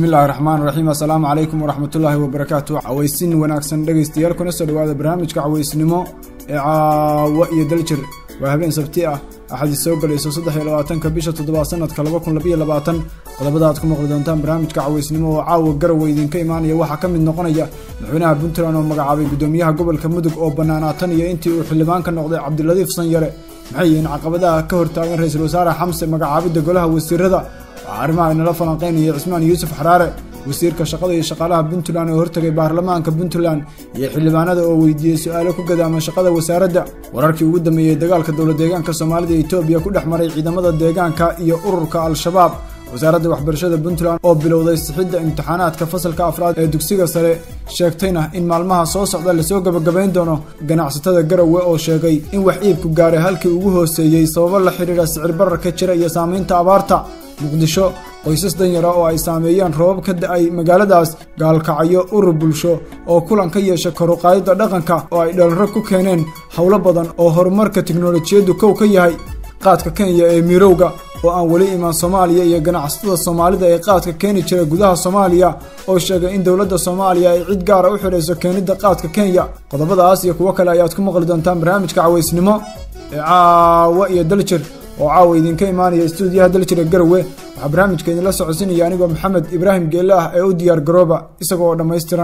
bismillahi raxmaan raxiim assalaamu calaykum waraxmatullaahi wabarakaatu cawaysin wanaagsan dhegaystayaal kuna soo dhawaada barnaamijka cawaysnimo ee caawa iyo daljir waa habeen sabti ah axadii soo galayso saddex iyo labaatanka bisha toddobaad sanadka laba kun labayo labaatan qodobada aad ku maqli doontaan barnaamijka cawaysnimo oo caawa garowa idinka imaanaya waxaa ka mid noqonaya madaxweynaha puntland oo magacaabay guddoomiyaha gobolka mudug oo bannaanaa tan iyo intii uu xildhibaan ka noqday cabdiladiif sanyare maxay yihiin caqabadaha ka hortaagan ra-iisul wasaare xamse magacaabidda golaha wasiirada waxaa arrimaha inala falanqeynaya cismaan yuusuf xaraare wasiirka shaqada iyo shaqaalaha puntland oo hortagay baarlamaanka puntland iyo xildhibaanada oo weydiiyey su-aalo ku gadaama shaqada wasaaradda wararkii ugu dambeeyey dagaalka dowla deegaanka soomaalida etoobiya ku dhex maray ciidamada deegaanka iyo ururka al-shabaab wasaaradda waxbarashada puntland oo bilowday sixidda imtixaanaadka fasalka afraad ee dugsiga sare sheegtayna in maalmaha soo socda lasoo gebagabayn doono ganacsatada garowe oo sheegay in wax iibku gaaray halkii ugu hooseeyey sababo la xidhiidha sicir bararka jira iyo saamaynta abaarta muqdisho qoysas danyara oo ay saameeyeen roobab ka da-ay magaaladaas gaalkacyo urur bulsho oo kulan ka yeesha karuqaadida dhaqanka oo ay dhalaro ku keeneen howlo badan oo horumarka tiknolojiyaddu kow ka yahay qaadka kenya ee mirowga oo aan weli imaan soomaaliya iyo ganacsatada soomaalida ee qaadka keeni jira gudaha soomaaliya oo sheegay in dowladda soomaaliya ay cid gaara u xidhayso keenidda qaadka kenya qodobadaas iyo kuwo kale ayaad ku maqli doontaan barnaamijka cawaysnimo ee caawa iyo daljir oo caawa idinka imaanaya stuudiyaha daljira garowe waxaa barnaamijka idinla socodsinaya anigoo maxamed ibraahim geelle ah ee u diyaar garooba isaga oo dhammaystiran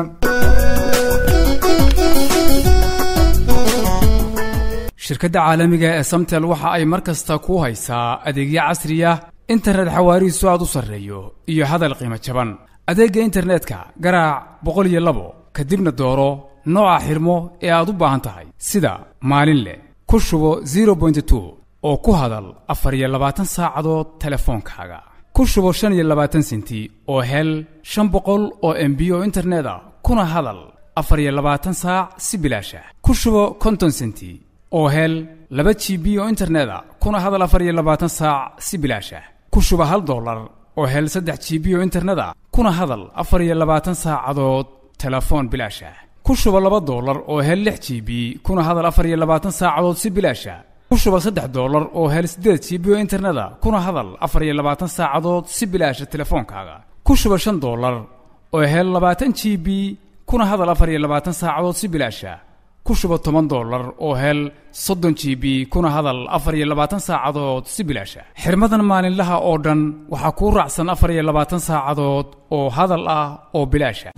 shirkadda caalamiga ee samtel waxa ay mar kasta ku haysaa adeegyo casriya internet xawaarihiisu aad u sarreeyo iyo hadal qiimo jaban adeegga internetka garaac boqol iyo labo kadibna dooro nooca xirmo ee aad u baahan tahay sida maalin leh ku shubo zero point two oo ku hadal afar iyo labaatan saacadood telefoonkaaga ku shubo shan iyo labaatan senti oo hel shan boqol oo embi oo internet ah kuna hadal afar iyo labaatan saac si bilaasha ku shubo konton senti oo hel laba g b oo internet a kuna hadal afar iyo labaatan saac si bilaasha ku shubo hal dollar oo hel saddex g b oo internet a kuna hadal afar iyo labaatan saacadood telefoon bilaasha ku shubo laba dollar oo hel lix g b kuna hadal afar iyo labaatan saacadood si bilaasha ku shuba saddex dollar oo hel siddeed g b oo interneta kuna hadal afar iyo labaatan saacadood si bilaasha telefoonkaaga ku shuba shan dollar oo hel labaatan g b kuna hadal afar iyo labaatan saacadood si bilaasha ku shuba toban dollar oo hel soddon g b kuna hadal afar iyo labaatan saacadood si bilaasha xirmadan maalinlaha oo dhan waxaa kuu raacsan afar iyo labaatan saacadood oo hadal ah oo bilaasha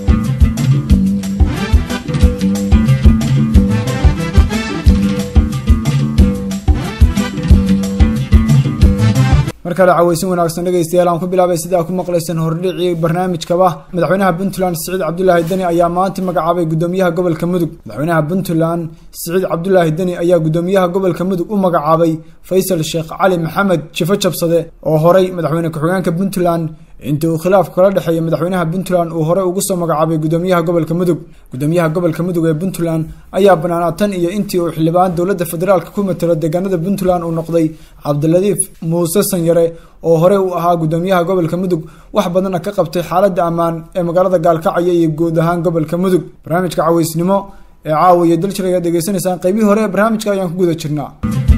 mar kale cawaysin wanaagsan dhegaystayaal aan ku bilaabay sidaa ku maqlaysan hordhicii barnaamijkaba madaxweynaha puntland siciid cabdulaahi deni ayaa maanta magacaabay guddoomiyaha gobolka mudug madaxweynaha puntland siciid cabdulaahi deni ayaa guddoomiyaha gobolka mudug u magacaabay faysal sheekh cali maxamed jifo jabsade oo horay madaxweyne ku-xigeenka puntland intii uu khilaafku kala dhexeeyay madaxweynaha puntland uu horey ugu soo magacaabay guddoomiyaha gobolka mudug guddoomiyaha gobolka mudug ee puntland ayaa banaanaa tan iyo intii uu xildhibaan dowladda federaalka ku matalo deegaanada puntland uu noqday cabdiladiif muuse sanyare oo horey u ahaa guddoomiyaha gobolka mudug wax badanna ka qabtay xaaladda ammaan ee magaalada gaalkacyo iyo guud ahaan gobolka mudug barnaamijka cawaysnimo ee caawa iyo daljir ayaad degeysanaysaan qaybihii hore ee barnaamijka ayaan ku guda jirnaa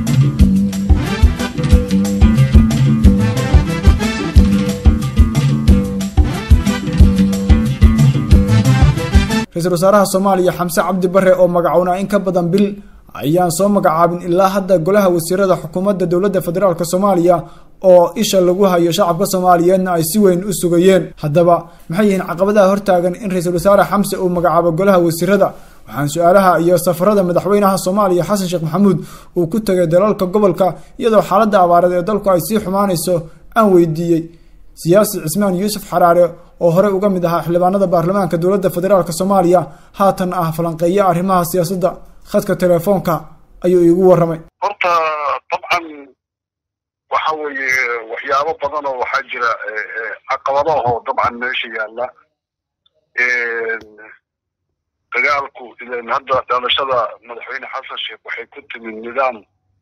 ra-iisul wasaaraha soomaaliya xamse cabdi bare oo magacownaa in ka badan bil ayaan soo magacaabin ilaa hadda golaha wasiirada xukuumadda dowladda federaalk soomaaliya oo isha lagu hayo shacabka soomaaliyeedna ay si weyn u sugayeen haddaba maxay yihiin caqabadaha hortaagan in ra-iisul wasaare xamse uu magacaabo golaha wasiirada waxaan su-aalaha iyo safarada madaxweynaha soomaaliya xasan sheekh maxamuud uu ku tegay dalalka gobolka iyadoo xaaladda abaareed ee dalku ay sii xumaanayso aan weydiiyey siyaasi cismaan yuusuf xaraare oo horey uga mid ahaa xildhibaanada baarlamaanka dowladda federaalk soomaaliya haatan ah falanqeeya arrimaha siyaasadda khadka telefoonka ayuu iigu warramay horta dabcan waxa weeye waxyaabo badan oo waxaa jira caqabadaho dabcan meesha yaalla dagaalku ilan hadda dhalashada madaxweyne xasan sheekh waxay ku timid nidaam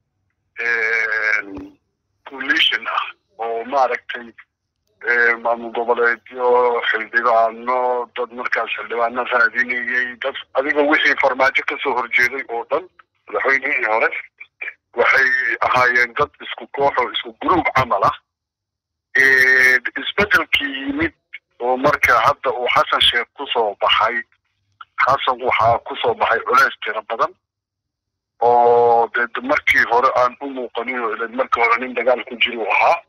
coalition ah oo maaragtay maamul goboleedyo xildhibaano dad markaas xildhibaano raadinayay dad adiga wixii farmaajo kasoo horjeeday oo dhan madaxweynihii hore waxay ahaayeen dad isku koox oo isku gruub camal ah isbedelkii yimid oo marka hadda uu xasan sheekh kusoo baxay xasan waxaa kusoo baxay culeys tiro badan oo dee markii hore aan u muuqanin oo ilan markii hore nin dagaal ku jira u ahaa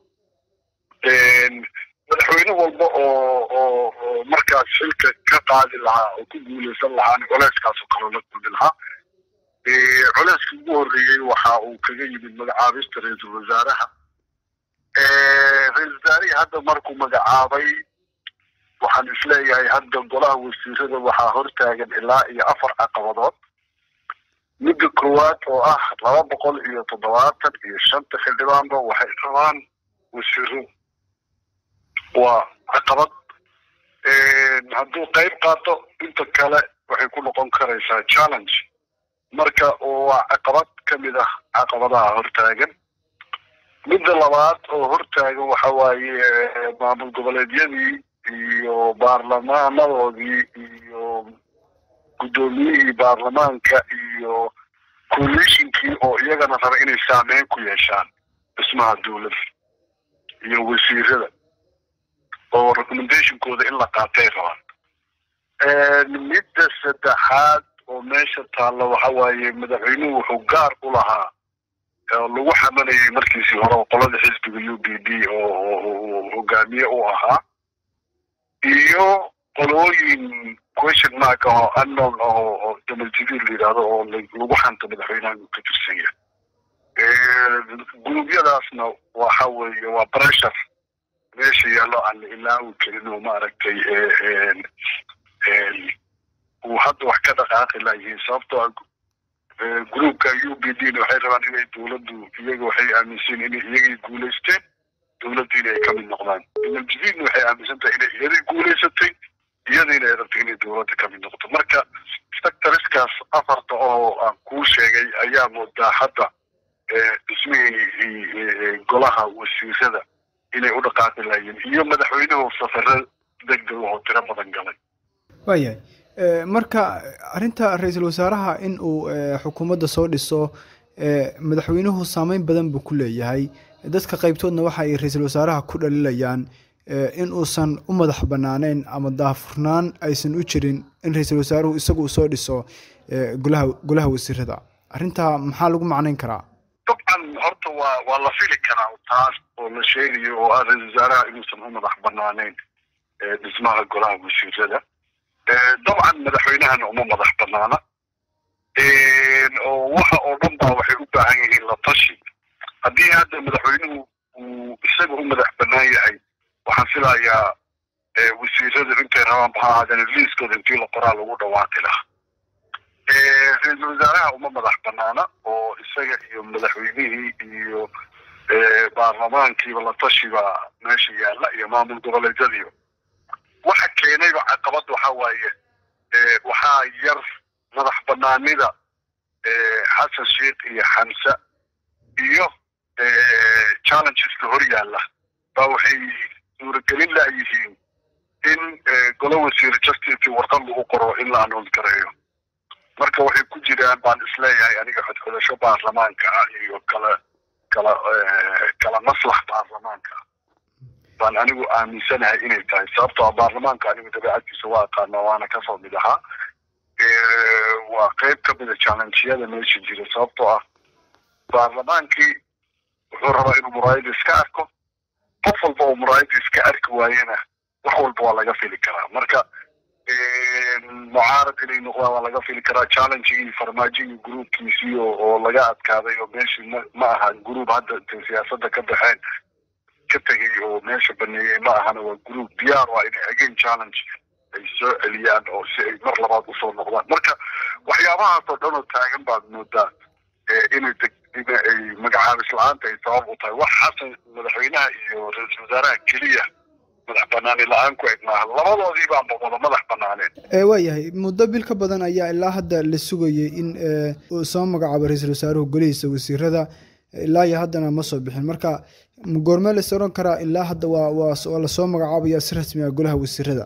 madaxweyne walba oo oo oo markaas xilka ka qaadi lahaa oo ku guuleysan lahaana culeyskaasoo kale la kulmi lahaa culeyskii ugu horreeyey waxa uu kaga yimid magacaabista ra-iisul wasaaraha ra-isul wasaarihii hadda markuu magacaabay waxaan isleeyahay hadda golaha wasiirada waxaa hortaagan ilaa iyo afar caqabadood midda koowaad oo ah laba boqol iyo toddobaatan iyo shanta xildhibaanba waxay rabaan wasiiro waa caqabad hadduu qayb qaato inta kale waxay ku noqon karaysaa challenge marka waa caqabad ka mid ah caqabadaha hortaagan midda labaad oo hortaagan waxa waaye maamul goboleedyadii iyo baarlamaanadoodii iyo guddoomiyihii baarlamaanka iyo coalitionkii oo iyagana raba inay saameyn ku yeeshaan dhismaha dowladda iyo wasiirada oo recommendationkooda in la qaatay rabaan midda saddexaad oo meesha taalla waxa waaye madaxweynuhu wuxuu gaar u lahaa oo lagu xamanayay markiisii hore oo qolada xisbiga u b d oo hogaamiye u ahaa iyo qolooyin question mark ah oo unknown ah oo damal jadiid la yidhahdo oo lagu xanto madaxweynaha inuu ka tirsan yahay gurubyadaasna waxa weeye waa pressure meesha yaallo aan la ilaawi karin oo maaragtay uu hadda wax ka dhaqaaqi layihiin sababtoo ah groupka u b d na waxay rabaan inay dowladdu iyaga waxay aaminsan inay iyagay guulaysteen dowladdiina ay ka mid noqdaan damal waxay aaminsan tahay inay iyadii guulaysatay iyadiina ay rabtay inay dowladda ka mid noqoto marka sectoriskaas afarta oo aan kuu sheegay ayaa moodaa hadda dhismihii golaha wasiirada inay u dhaqaaqi lahayiin iyo madaxweynuhu safaro degdeg oo tiro badan galay waayahay marka arrinta ra-iisul wasaaraha in uu xukuumadda soo dhiso madaxweynuhu saameyn badan buu ku leeyahay dadka qaybtoodna waxa ay ra-iisul wasaaraha ku dhalilayaan in uusan u madax banaaneyn ama daafurnaan aysan u jirin in ra-iisul wasaaruhu isagu uu soo dhiso golaha golaha wasiirada arrintaa maxaa lagu macnayn karaa dabcan horta waa waa la fili karaa taas oo la sheegayo oo ah ra-isul wasaaraha inuusan u madax banaaneyn dhismaha golaha wasiirada dabcan madaxweynahana uma madax banaana oo waxa oo dhan baa waxay u baahan yihiin la tashi haddii hadda madaxweynuhu uu isaga u madax banaan yahay waxaan filayaa wasiirada intay rabaan maxaa ahaadeen liiskooda intii la qoraa lagu dhawaaqi lahaa ra-iisul wasaaraha uma madax banaana oo isaga iyo madaxweynihii iyo baarlamaankiiba la tashiba meesha yaalla iyo maamul goboleedyadiiba waxa keenayba caqabad waxa waaye waxaa yar madax banaanida xasan sheikh iyo xamse iyo challengeska hor yaalla baa waxay suuragelin layihiin in golo wasiir justice warqad lagu qoro in la announce gareeyo marka waxay ku jiraan baan isleeyahay aniga xodxodasho baarlamaanka ah iyo kala kala kala maslax baarlamaanka ah baan anigu aaminsanahay inay tahay sababtoo ah baarlamaanka anigu dabeecaddiisa waa aqaana waana kasoo mid ahaa waa qeyb ka mida challengeyada meesha jira sababtoo ah baarlamaankii wuxuu rabaa inuu muraayada iska arko qof walba oo muraayada iska arki waayena wax walba waa laga fili karaa marka mucaarad inay noqdaan waa laga fili karaa challengegii farmaajigii groupkiisii oo laga adkaaday oo meeshii ma ma aha group hadda intay siyaasada ka baxeen ka tegay oo meesha baneeyey ma ahana waa group diyaar waa inay again challenge ay soo celiyaan oo si ay mar labaad usoo noqdaan marka waxyaabahaas oo dhan oo taagan baad moodaa inay deg in ay magacaabis la-aanta ay sabab u tahay wax xasan madaxweynaha iyo ra-iisul wasaaraha keliya madax banaani la-aan ku eg maaha labadoodii baanba wada madax banaaneen waayahay muddo bil ka badan ayaa ilaa hadda la sugayay in uu soo magacaabo ra-iisul wasaaruhu golihiisa wasiirada ilaa iyo haddana ma soo bixin marka goormee la is oran karaa ilaa hadda waa waa waa lasoo magacaabaya si rasmi ah golaha wasiirada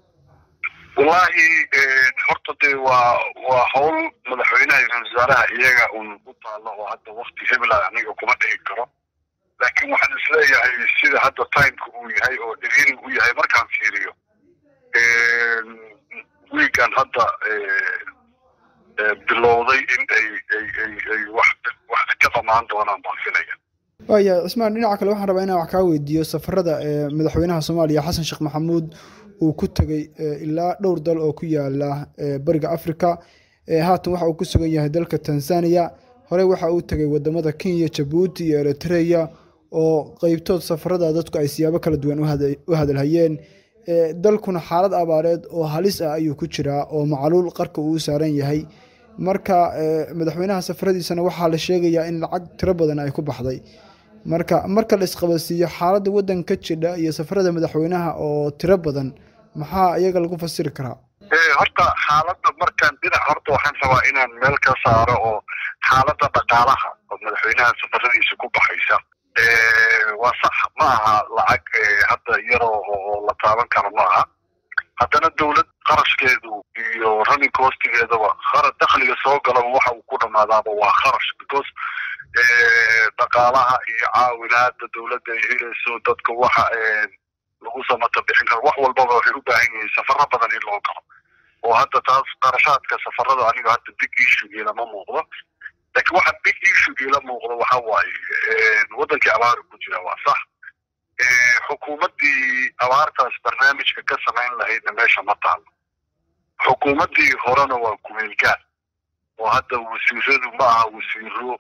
wallahi horta dee waa waa hawl madaxweynaha iyo ra-isul wasaaraha iyaga un u taalo oo hadda wakti hebla aniga kuma dhihi karo laakiin waxaan isleeyahay sida hadda timeka uu yahay oo dhiriirig u yahay markaan fiiriyo wiigan hadda bilowday in ay ay ay ay wax wax ka dhamaan doonaan baan filaya waaya cismaan dhinaca kale waxaan rabaa inaan wax kaa weydiiyo safarada madaxweynaha soomaaliya xasan sheekh maxamuud uu ku tegey ilaa dhowr dal oo ku yaala bariga africa haatan waxa uu ku sugan yahay dalka tanzania horey waxa uu tegey wadamada kenya jabuuti iyo eritrea oo qeybtood safarada dadku ay siyaabo kala duwan u hadalhayeen dalkuna xaalad abaareed oo halis ah ayuu ku jiraa oo macluul qarka uu saaran yahay marka madaxweynaha safaradiisana waxaa la sheegayaa in lacag tiro badan ay ku baxday marka marka la isqabadsiiyo xaaladda waddanka jidha iyo safarada madaxweynaha oo tiro badan maxaa iyaga lagu fasiri karaa horta xaaladda markaan dhinac horta waxaan rabaa inaan meel ka saaro oo xaaladda dhaqaalaha oo madaxweynaha safaradiisa ku baxaysa waa sax ma aha lacag hadda yaroo oo la taaban karo ma aha haddana dawlad qarashkeedu iyo running costigeedaba khara dakhliga soo galaba waxa uu ku dhamaadaaba waa kharash because dhaqaalaha iyo caawinaada dawladda ay helayso dadka waxa lagu samata bixin karo wax walbaba waxay u baahan yihiin safaro badan in loo galo oo hadda taas qarashaadka safarada aniga hadda big issue lama muuqdo laakiin waxa big issue la muuqdo waxa waaye waddankii abaari ku jira waa sax xukuumaddii abaartaas barnaamijka ka samayn lahaydna meesha ma taalo xukuumaddii horena waa kumeelgaad oo hadda wasiiradu ma aha wasiiro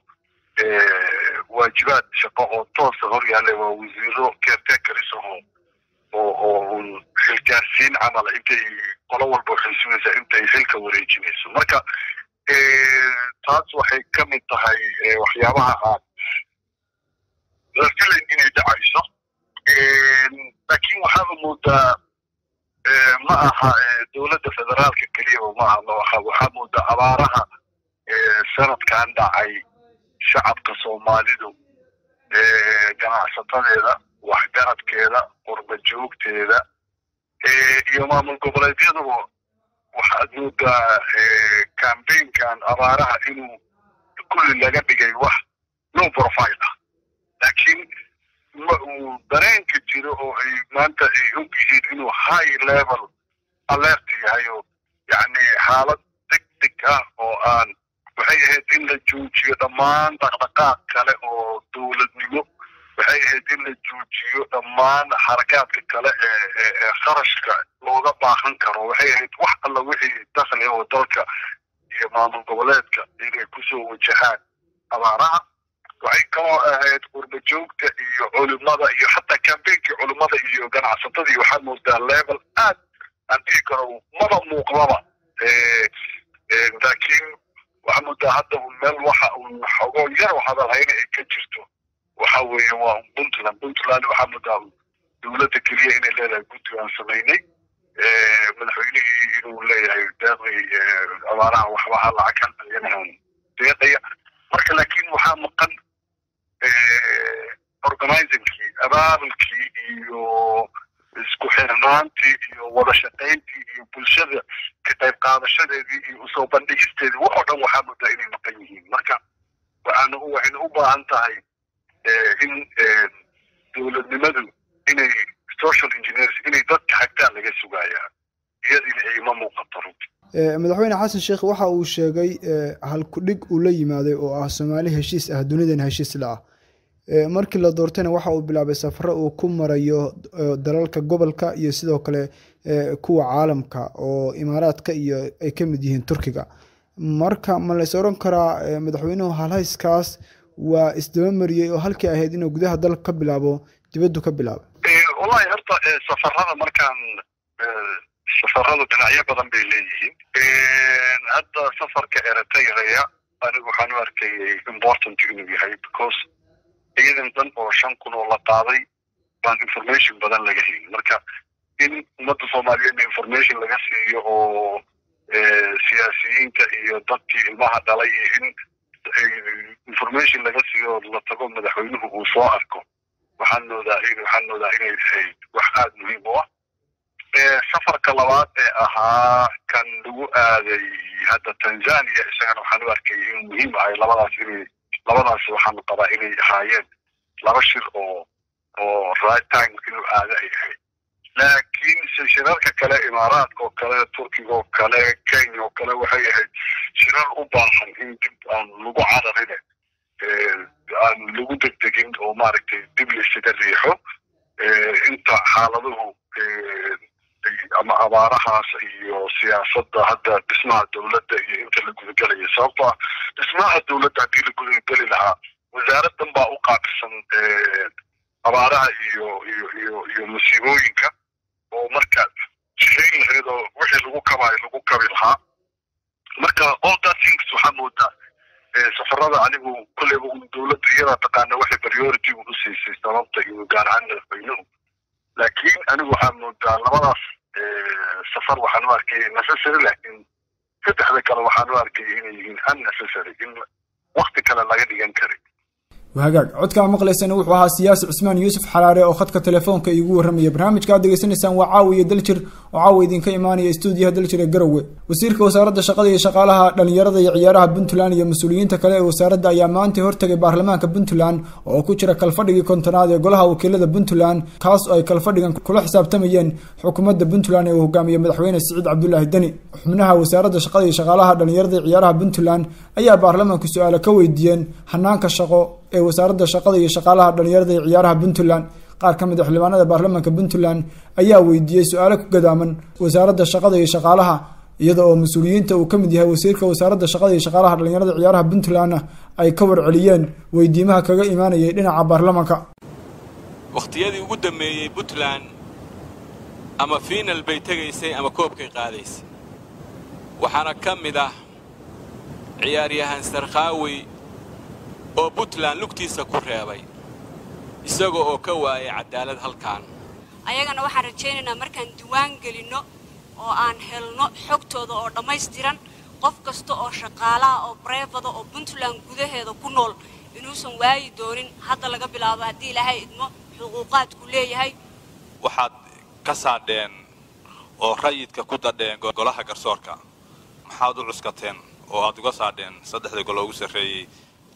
waajibaad shaqo oo toosa hor yaalla waa wasiiro caretakeris oo oo oo un xilgaarsiin camala intay qolo walba waxay sugaysaa intay xilka wareejinayso marka taas waxay ka mid tahay waxyaabaha aan la filayn inay dhacayso laakiin waxaaba moodaa ma aha dowladda federaalka keliyaba ma aha waxaa moodaa abaaraha sanadkan dhacay shacabka soomaalidu ganacsatadeeda waxgaradkeeda qurba joogteeda iyo maamul goboleedyaduba waxaad moodaa cambaynkan abaaraha inuu kulli laga dhigay wax low profile ah laakiin ma uu dareenka jiro oo ay maanta ay og yihiin inuu high level alert yahay oo yacni xaalad deg deg ah oo aan waxay ahayd in la joojiyo dhammaan dhaqdhaqaaq kale oo dowladnimo waxay ahayd in la joojiyo dhammaan xarakaadka kale ee ee kharashka looga baahan karo waxay ahayd wax alla wixii dakhli oo dalka iyo maamul goboleedka inay kusoo wajahaan abaaraha waxay kaloo ahayd qurba joogta iyo culimada iyo xataa cambainkii culimada iyo ganacsatadii waxaa moodaa level aad aan dhihi karo maba muuqdaba laakiin waxaa moodaa hadda un meel waxa un xogoo yar hadalhayna ay ka jirto waxa weeye waa un puntland puntland waxaa moodaa dowladda keliya inay leedahay guddi aan samaynay madaxweynihii inuu leeyahay deeqii abaaraha waxba ha lacag hal milyan deeqaya marka laakiin waxaa maqan organizingkii abaabulkii iyo isku xirnaantii iyo wada shaqayntii iyo bulshada ka qayb qaadashadeedii iyo usoo bandhigisteedii wax oo dhan waxaa moodaa inay maqan yihiin marka waxaana waxayna u baahan tahay in dowladnimadu inay social engineers inay dadka hagtaan laga sugayaa iyadiina ayma muuqato runti madaxweyne xasan sheekh waxa uu sheegay halkudhig uu la yimaaday oo ah soomaali heshiis ah dunidan heshiis la ah markii la doortayna waxa uu bilaabay safaro uu ku marayo dalalka gobolka iyo sidoo kale kuwa caalamka oo imaaraadka iyo ay ka mid yihiin turkiga marka ma lays oran karaa madaxweynuhu halhayskaas waa isdaba mariyey oo halkii ahayd inuu gudaha dalka ka bilaabo dibaddu ka bilaabo wallahi horta safarada markaan safaradu dhinacyo badan bay leeyihiin hadda safarka eritrea anigu waxaan u arkayay important inuu yahay because ciidan dan oo shan kun oo la qaaday baan information badan laga helin marka in ummadda soomaaliyeedna information laga siiyo oo siyaasiyiinta iyo dadkii ilmaha dhalay iyo in information laga siiyo la tago madaxweynuhu uu soo arko waxaan moodaa waxaan moodaa inay tahay wax aada muhiim u ah safarka labaad ee ahaa kan lagu aaday hadda tanzania isagana waxaan u arkayay inuu muhiim ahay labadaas inay labadaas waxaan qabaa inay ahaayeen laba shir oo oo right time inuu aado ay ahayd laakiin laakiin shirarka kale imaaraadka oo kale turkiga oo kale kenya oo kale waxay ahayd shirar u baahan in dib aan lagu cararine aan lagu degdegin oo maaragtay dib laysaga riixo inta xaaladuhu ama abaarahaas iyo siyaasadda hadda dhismaha dowladda iyo inta la gudagelaya sababto ah dhismaha dowladda haddii la gudageli lahaa wasaaraddan baa u qaabilsan abaaraha iyo iyo iyo iyo musiibooyinka oo marka jihayn lahayd oo wixii lagu kabaayo lagu kabi lahaa marka all that things waxaa moodaa safarada anigu kolleyba dowladda iyadaa taqaana waxay priority u siisay sababta iyo gaar ahaan madaxweynuhu laakiin anigu waxaa moodaa labadaas safar waxaan u arkay necessary laakiin saddexda kale waxaan u arkay inay yihiin unnecessary in wakti kale laga dhigan karay hagaag codkaa maqlaysana wuxuu ahaa siyaasi cismaan yuusuf xalaare oo khadka telefoonka iigu warramaya barnaamijka aad degeysanaysaan waa caawiya daljir oo caawa idinka imaanaya stuudiyaha daljir ee garowe wasiirka wasaaradda shaqada iyo shaqaalaha dhalinyarada iyo ciyaaraha puntland iyo mas-uuliyiinta kale ee wasaaradda ayaa maanta hortagay baarlamaanka puntland oo ku jira kalfadhigii kontonaad ee golaha wakiilada puntland kaas oo ay kalfadhigan kula xisaabtamayeen xukuumadda puntland ee uu hogaamiye madaxweyne siciid cabdulaahi deni xubnaha wasaaradda shaqada iyo shaqaalaha dhalinyarada iyo ciyaaraha puntland ayaa baarlamaanku su-aalo ka weydiiyeen hanaanka shaqo ee wasaaradda shaqada iyo shaqaalaha dhalinyarada iyo ciyaaraha puntland qaar ka mid a xildhibaanada baarlamaanka puntland ayaa weydiiyey su-aalo ku gadaaman wasaaradda shaqada iyo shaqaalaha iyada oo mas-uuliyiinta uu ka mid yahay wasiirka wasaaradda shaqada iyo shaqaalaha dhalinyarada ciyaaraha puntlandna ay ka warceliyeen weydiimaha kaga imaanayay dhinaca baarlamaanka wakhtiyadii ugu dammeeyey puntland ama fiinal bay tegaysay ama koobkay qaadaysay waxaana ka mid ah ciyaaryahan sarkhaawi oo puntland lugtiisa ku reebay isaga oo ka waayay cadaalad halkan ayagana waxaan rajaynaynaa markaan diwaan gelinno oo aan helno xogtooda oo dhammaystiran qof kasta oo shaqaalaha oo bareefada oo puntland gudaheeda ku nool inuusan waayi doonin hadda laga bilaabo haddii ilaahay idmo xuquuqaadku leeyahay waxaad ka saadheen oo rayidka ku dadheen golaha garsoorka maxaad u cuskateen oo aad uga saadheen saddexda golo ugu sarreeyey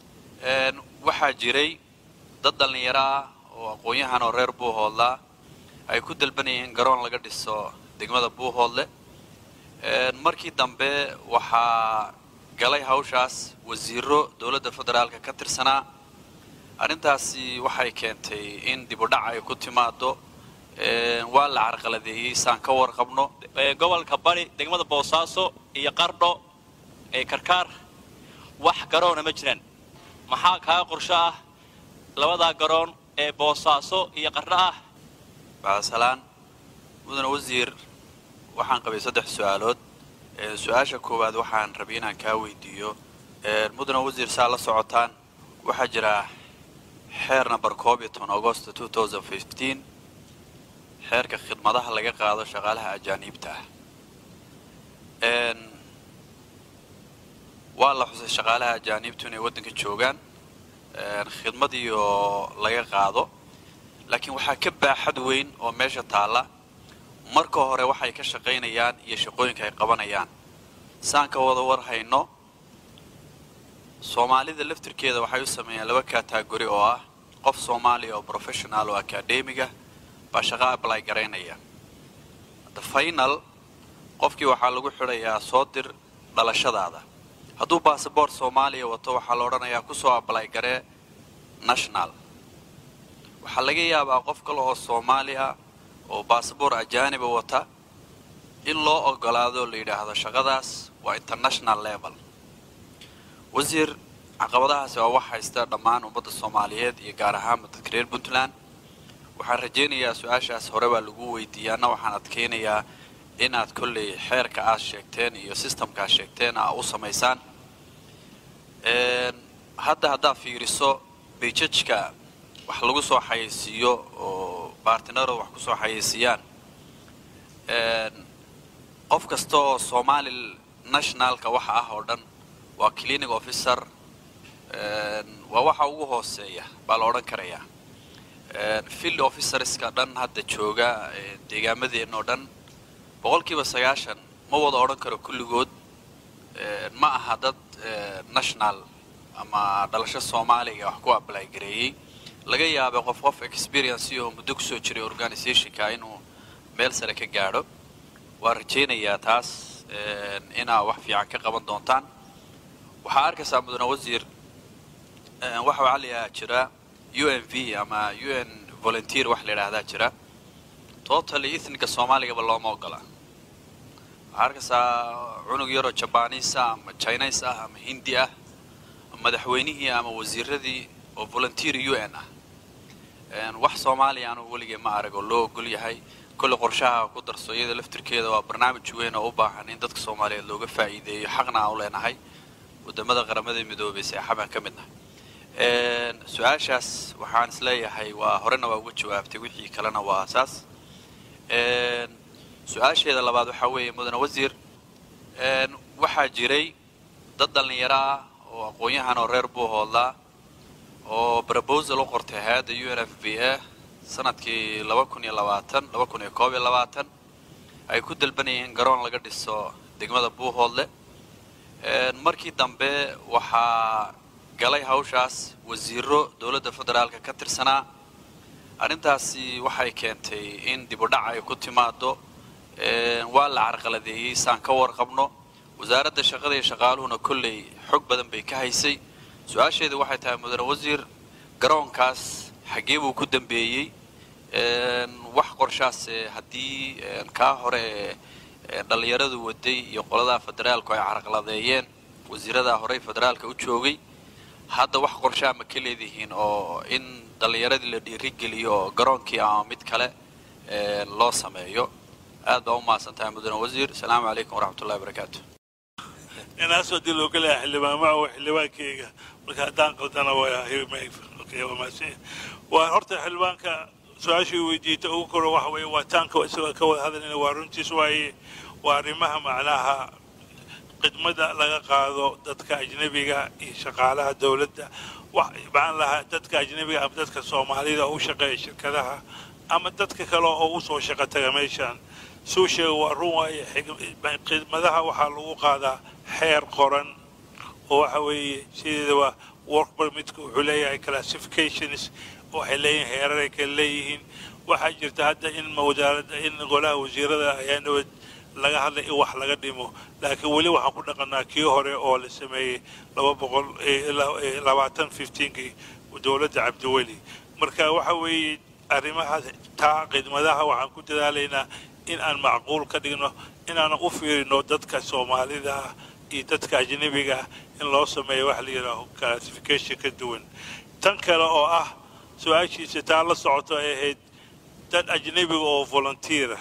waxaa jiray dad dhallinyaro ah oo aqoon-yahan oo reer buuhoodla ay ku dalbanayeen garoon laga dhiso degmada buuhoodle markii dambe waxaa galay hawshaas wasiiro dowladda federaalka ka tirsanaa arrintaasi waxay keentay in dibudhac ay ku timaado waa la carqaladeeyey saan ka warqabno gobolka bari degmada boosaaso iyo qardho ee karkaar wax garoona ma jiraan maxaa kaa qorsho ah labadaa garoon ee boosaaso iyo qardho ah bacdasalaan mudane wasiir waxaan qabay saddex su-aalood su-aasha koowaad waxaan rabay inaan kaa weydiiyo mudane wasiir saa la socotaan waxaa jira xeer number koob iyo toban agosto two thousand fifteen xeerka khidmadaha laga qaado shaqaalaha ajaaniibta ah waa la xusay shaqaalaha ajaaniibtu inay waddanka joogaan khidmadii oo laga qaado laakiin waxaa ka baaxad weyn oo meesha taalla marka hore waxay ka shaqaynayaan iyo shaqooyinka ay qabanayaan saan ka wada war hayno soomaalida laftirkeeda waxay u sameeyaan laba kategori oo ah qof soomaaliya oo professional oo academiga baa shaqo ablay garaynaya the final qofkii waxaa lagu xidhayaa soo dir dhalashadaada hadduu basaboort soomaaliya wato waxaa la odhanayaa kusoo ablay garee national waxaa laga yaabaa qof kale oo soomaaliya oo basaboort ajaaniba wata in loo ogolaado la yidhaahdo shaqadaas waa international level wasiir caqabadahaasi waa wax haysta dhammaan ummadda soomaaliyeed iyo gaar ahaanba dadka reer puntland waxaan rajaynayaa su-aashaas hore baa lagu weydiiyaana waxaan adkaynayaa inaad kolley xeerka aad sheegteen iyo systemka aad sheegteen aa u samaysaan hadda haddaad fiiriso bayjajka wax lagu soo xayeysiiyo oo baartinaro wax kusoo xayeysiiyaan qof kasta oo somali nationalka waxa ah oo dhan waa clinic officer waa waxa ugu hooseeya baa la odhan karayaa field officerska dhan hadda jooga deegaamadeenna oo dhan boqolkiiba sagaashan ma wada odhan karo kulligood ma aha dad national ama dhalasho soomaaliga wax ku ablay gareeyey laga yaabay qof qof experience oo muddo kusoo jiray organizationka inuu meel sare ka gaadho waan rajaynayaa taas inaa wax fiican ka qaban doontaan waxaa arkaysaa mudane wasiir waxa waxaa la yidhaha jira u n v ama u n volunteer wax la yidhaahdaa jira totally ethniga soomaaligaba looma ogola waxaa arkaysaa cunug yaroo jabaniis ah ama chinese ah ama hindi ah madaxweynihii ama wasiiradii oo volunteer u n ah wax soomaaliya anu weligee ma arag oo loo ogol yahay kolle qorshaha ku darso iyada laftirkeeda waa barnaamij weyn oo u baahan in dadka soomaaliyeed looga faa'iideeyo xaqna aan u leenahay wadamada qaramada midoobay seexabaan ka midnahay su-aashaas waxaan isleeyahay waa horena waa uga jawaabtay wixii kalena waa saas su-aasheeda labaad waxaa weeye mudane wasiir waxaa jiray dad dhallinyaro ah oo aqoon-yahan oo reer buu hoodlaa oo proposal u qortay hay-adda u n f b a sanadkii laba kun iyo labaatan laba kun iyo koob iyo labaatan ay ku dalbanayeen in garoon laga dhiso degmada buuhoodle markii dambe waxaa galay hawshaas wasiiro dowladda federaalka ka tirsanaa arrintaasi waxay keentay in dibudhac ay ku timaado waa la carqaladeeyey saan ka warqabno wasaaradda shaqada iyo shaqaaluhuna kolley xog badan bay ka haysay su-aasheedu waxay tahay mudane wasiir garoonkaas xaggee buu ku dambeeyey wax qorshaas haddii kaa hore ee dhallinyaradu waday iyo qoladaha federaalku ay carqaladeeyeen wasiiradaa horey federaalka u joogay hadda wax qorshaa ma ka leedihiin oo in dhallinyaradii la dhiirigeliyo oo garoonkii ama mid kale loo sameeyo aad baa u mahadsan tahay mudane wasiir asalaamu calaykum waraxmatullahi wabarakaatu inaas hadii loo gelayaa xildhibaan maca waa xildhibaankeyga marka haddaan qaldana waa horta xildhibaanka su-aashii weydiita ugu koro waxa weeye waa taanka isagoo ka wada hadalina waa runtiis waaye waa arrimaha macnaha khidmada laga qaado dadka ajnebiga iyo shaqaalaha dowladda maxaan lahaa dadka ajnebiga ama dadka soomaalida oo u shaqeeya shirkadaha ama dadka kale oo u soo shaqo taga meeshaan suu sheega waa run waaye khidmadaha waxaa lagu qaadaa xeer qoran oo waxa weeye sideedaba work permitka wuxuu leeyahay classifications waxay leeyihiin heerar ay kala leeyihiin waxaa jirta hadda in wasaaradda in golaha wasiirada ayaa nabad laga hadlay in wax laga dhimo laakiin weli waxaan ku dhaqanaa kii hore oo la sameeyey laba boqol labaatan fifteenkii dowladda cabdiweli marka waxa weeye arrimaha taa khidmadaha waxaan ku dadaalaynaa in aan macquul ka dhigno inaanan u fiirino dadka soomaalida ah iyo dadka ajnebiga ah in loo sameeyo wax la yidhaaho classification ka duwan tan kale oo ah su-aashiisa taa la socoto ay ahayd dad ajnebiga oo volunteera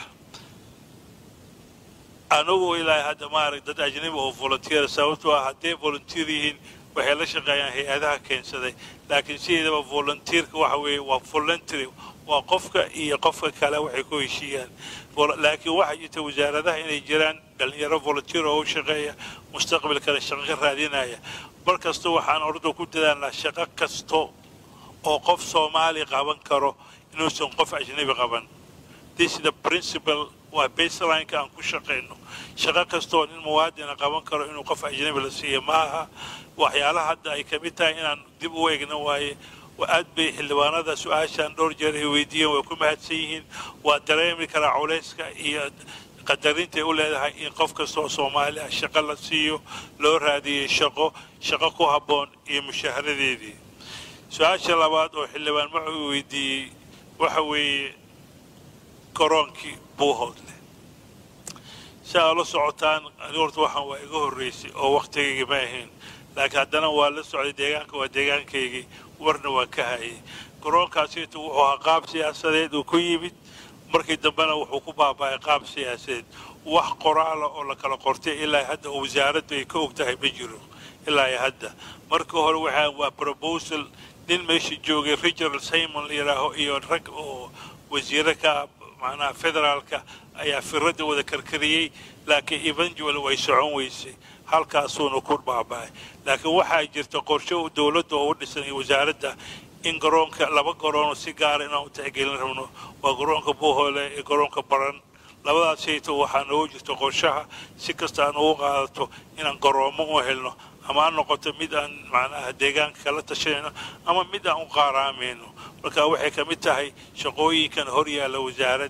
anagu ilaahay hadda maarag dad ajnebi oo volunteera sababtoo ah hadday volunteer yihiin waxay la shaqeeyaan hay-adaha keensaday laakiin sideedaba volunteerka waxa weeye waa voluntary waa qofka iyo qofka kale waxay ku heshiiyaan laakiin waxaa jirta wasaaradaha inay jiraan dhalinyaro volunteer oo u shaqeeya mustaqbalkana shaqo ka raadinaya mar kasta waxaan orda ku dadaalnaa shaqo kasto oo qof soomaali qaban karo inuusan qof ajnebi qaban this is the principle waa baselineka aan ku shaqayno shaqo kastoo nin muwaadina qaban karo inuu qof ajnebi la siiyo ma aha waxyaalaha hadda ay ka mid tahay inaan dib u eegna waaye aad bay xildhibaanada su-aashaan dhowr jeer ay weydiiyeen way ku mahadsan yihiin waa dareemi karaa culayska iyo qadarintaay u leedahay in qof kastoo soomaali ah shaqo la siiyo loo raadiyey shaqo shaqo ku habboon iyo mushaharadeedii su-aasha labaad oo xildhibaan wuxuu weydiiyey waxa weeye garoonkii buuhoodle si aa la socotaan ani horta waxaan waa iga horraysay oo wakhtigayga ma ahayn laakiin haddana waa la socday deegaanka waa deegaankaygii warna waa ka hayay garoonkaasiitu wuxuu ahaa qaab siyaasadeed uu ku yimid markii dambena wuxuu ku baaba'ay qaab siyaasadeed wax qoraala oo la kala qortay ilaa hadda oo wasaaraddu ay ka og tahay ma jiro ilaa iyo hadda markii hore waxaa waa proposal nin meesha joogay richard simon la yidhaaho iyo rag oo wasiire ka macnaha federaalka ayaa firadda wada karkariyey laakiin eventual way socon weysay halkaasuuna ku baaba'ay laakiin waxaa jirta qorshe dowladda oo u dhisan iyo wasaaradda in garoonka laba garoonoo si gaara inaan u tixgelin rabno waa garoonka buuhoole iyo garoonka baran labadaas sayto waxaa noogu jirta qorshaha si kasta aan ugu qaadato inaan garoomo u helno ama ha noqoto mid aan macnaha deegaanka kala tashanayno ama mid aan u qaaraamayno marka waxay ka mid tahay shaqooyinkan hor yaalla wasaaradda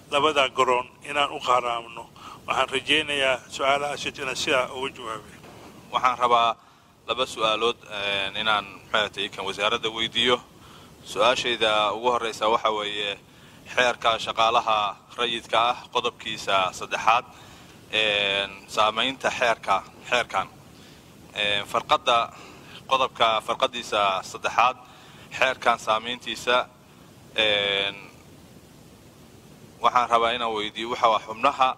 labada garoon inaan u qaaraamno waxaan rajaynayaa su-aalahaas inaan sidaa uga jawaabay waxaan rabaa laba su-aalood inaan maxaatay kan wasaaradda weydiiyo su-aashayda ugu horreysa waxa weeye xeerka shaqaalaha rayidka ah qodobkiisa saddexaad saamaynta xeerka xeerkan farqadda qodobka farqadiisa saddexaad xeerkan saamayntiisa waxaan rabaa inaan weydiiyo waxa waa xubnaha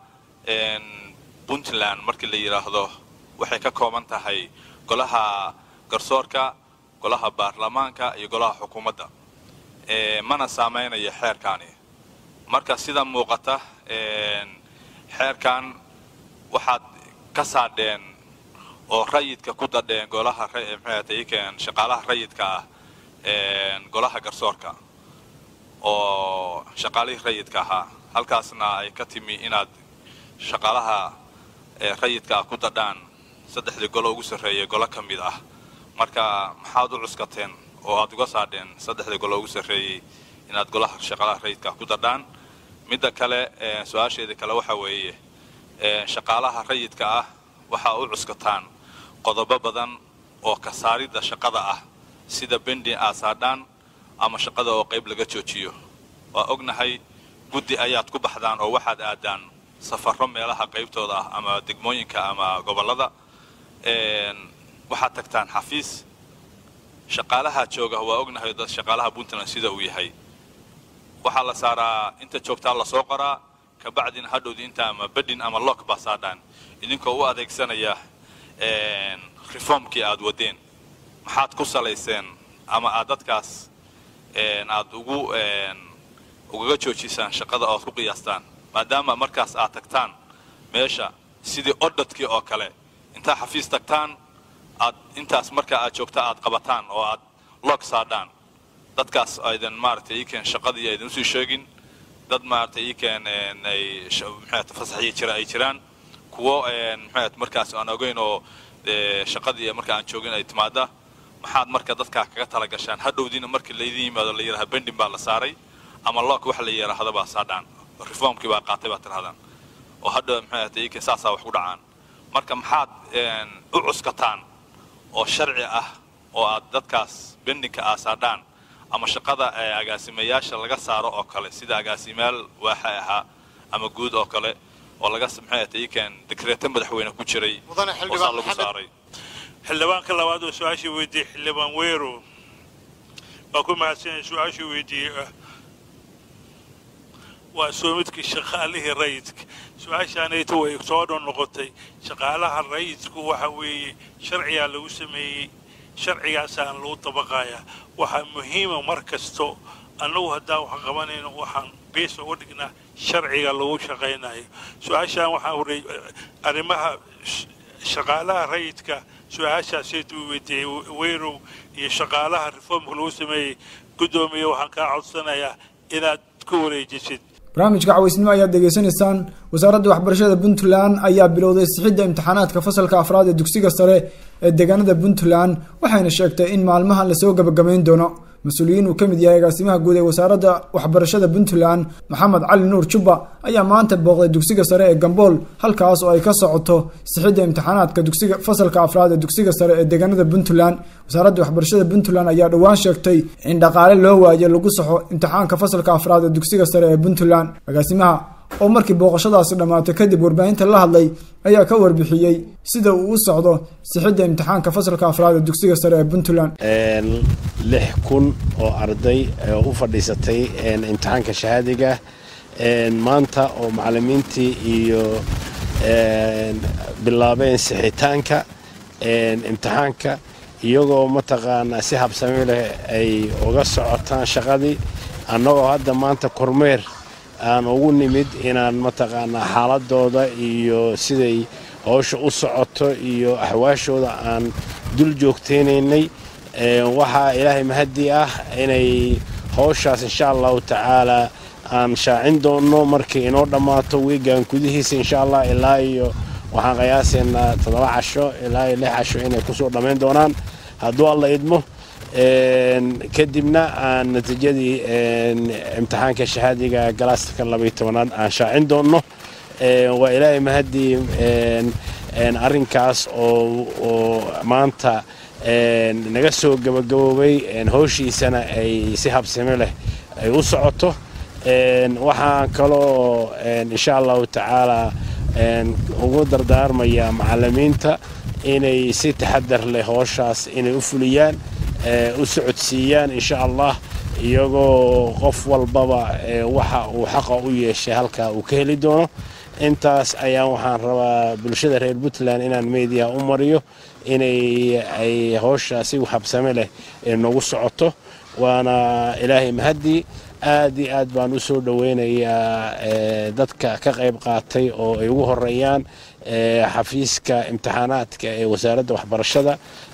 puntland markii la yidhaahdo waxay ka kooban tahay golaha garsoorka golaha baarlamaanka iyo golaha xukuumadda mana saamaynayo xeerkaani marka sida muuqata xeerkan waxaad ka saadheen oo rayidka ku dadheen golaha maxaatayken shaqaalaha rayidka ah golaha garsoorka oo shaqaalihii rayidka ahaa halkaasna ay ka timi inaad shaqaalaha rayidka ah ku dadhaan saddexdii golo ugu sarreeyay golo ka mid ah marka maxaad u cuskateen oo aad uga saadheen saddexdii golo ugu sarreeyey inaad golaha shaqaalaha rayidka ah ku dadhaan midda kale su-aasheeda kale waxa weeye shaqaalaha rayidka ah waxaa u cuskataan qodobo badan oo kasaaridda shaqada ah sida bendin aasaadhaan ama shaqada oo qayb laga joojiyo waa ognahay guddi ayaad ku baxdaan oo waxaad aadaan safarro meelaha qaybtooda ah ama degmooyinka ama gobollada waxaad tagtaan xafiis shaqaalaha jooga waa ognahay dad shaqaalaha puntland sida uu yahay waxaa la saaraa inta joogtaa lasoo qoraa kabacdina hadhowdi inta ama bedin ama lock baa saadhaan idinkoo u adeegsanaya reformkii aad wadeen maxaad ku salayseen ama aad dadkaas aad ugu ugaga joojisaan shaqada oad ku qiyaastaan maadaama markaas aad tagtaan meesha sidii odhadkii oo kale intaa xafiis tagtaan aad intaas markaa aad joogta aad qabataan oo aad log saadhaan dadkaas aydan maaragtay ikeen shaqadii aydan usii sheegin dad maaragtay ikeen ay maxaat fasaxii jira ay jiraan kuwo maxaat markaas aan ogeyn oo shaqadii marka aan joogin ay timaada maxaad marka dadkaa kaga tala gashaan hadhowdiina markii laydin yimaado la yidhaha bendin baa la saaray ama lock waxa la yidhaahda baa saadhaan reformkii baa qaatay baa tirahdaan oo hadhow maxaat ikeen saasaa wax ku dhacaan marka maxaad u cuskataan oo sharci ah oo aad dadkaas bendinka aasaadhaan ama shaqada agaasimayaasha laga saaro oo kale sida agaasimayaal waaxa ahaa ama guud oo kale oo laga maxaatayken dekreeto madaxweyne ku jiray oo saa lagu saaray xildhibaanka labaad oo su-aashii weydiiyey xildhibaan weero waa ku mahadsanaya su-aashii weydiiyey ah waa soomidkii shaqaalihii rayidka su-aashaanayta way soo dhan noqotay shaqaalaha rayidku waxa weeye sharcigaa lagu sameeyey sharcigaasaan lagu dabaqayaa waxaa muhiima mar kasto annagu haddaan wax qabanayno waxaan bees uga dhignaa sharciga lagu shaqaynayo su-aashaan waxaa horey arrimaha shaqaalaha rayidka su-aashaasaytu weydiiyey weyrow iyo shaqaalaha reformka lagu sameeyey guddoomiye waxaan kaa codsanayaa inaad ku wareejisid barnaamijka cawaysnimo ayaad degeysanaysaan wasaaradda waxbarashada puntland ayaa bilowday sixidda imtixaanaadka fasalka afraad ee dugsiga sare ee deegaanada puntland waxayna sheegtay in maalmahan lasoo gabagabayn doono mas-uuliyiin uu ka mid yahay agaasimaha guud ee wasaaradda waxbarashada puntland maxamed cali nuur jubba ayaa maanta booqday dugsiga sare ee gambool halkaas oo ay ka socoto sixidda imtixaanaadka dugsiga fasalka afraad ee dugsiga sare ee deegaanada puntland wasaaradda waxbarashada puntland ayaa dhowaan sheegtay in dhaqaale loo waayo lagu saxo imtixaanka fasalka afraad ee dugsiga sare ee puntland agaasimaha oo markii booqashadaasi dhammaatay kadib warbaahinta la hadlay ayaa ka warbixiyey sida uu u socdo sixidda imtixaanka fasalka afraad ee dugsiga sare ee puntland lix kun oo arday oo u fadhiisatay imtixaanka shahaadiga maanta oo macalimiintii iyo bilaabeen sixitaanka imtixaanka iyagoo mataqaanaa si habsami leh ay uga socotaan shaqadii annagoo hadda maanta kormeer aan ugu nimid inaan mataqaanaa xaaladooda iyo siday howsha u socoto iyo axwaashooda aan dul joogtaynaynay waxaa ilaahay mahadii ah inay howshaas insha allahu tacaalaa aan shaacin doonno markii inoo dhammaato wiigan gudihiisa insha allah ilaa iyo waxaan qiyaasaynaa toddoba casho ilaa iyo lix casho inay kusoo dhammayn doonaan hadduu alla idmo kadibna aan natiijadii imtixaanka shahaadiga galaaska labayo tobanaad aan shaacin doonno waa ilaahay mahaddii arrinkaas oo maanta naga soo gabagaboobay howshiisana ay si habsami leh ay u socoto waxaan kaloo insha allahu tacaala ugu dardaarmayaa macallimiinta inay si taxadar leh howshaas inay u fuliyaan u socodsiiyaan insha allah iyagoo qof walbaba waxa uu xaqa u yeeshay halkaa uu ka heli doono intaas ayaan waxaan rabaa bulshada reer puntland inaan media u mariyo inay ay howshaa si habsame leh noogu socoto waana ilaahay mahaddii aad iyo aad baan u soo dhoweynayaa dadka ka qayb qaatay oo ay ugu horeeyaan xafiiska imtixaanaadka ee wasaaradda waxbarashada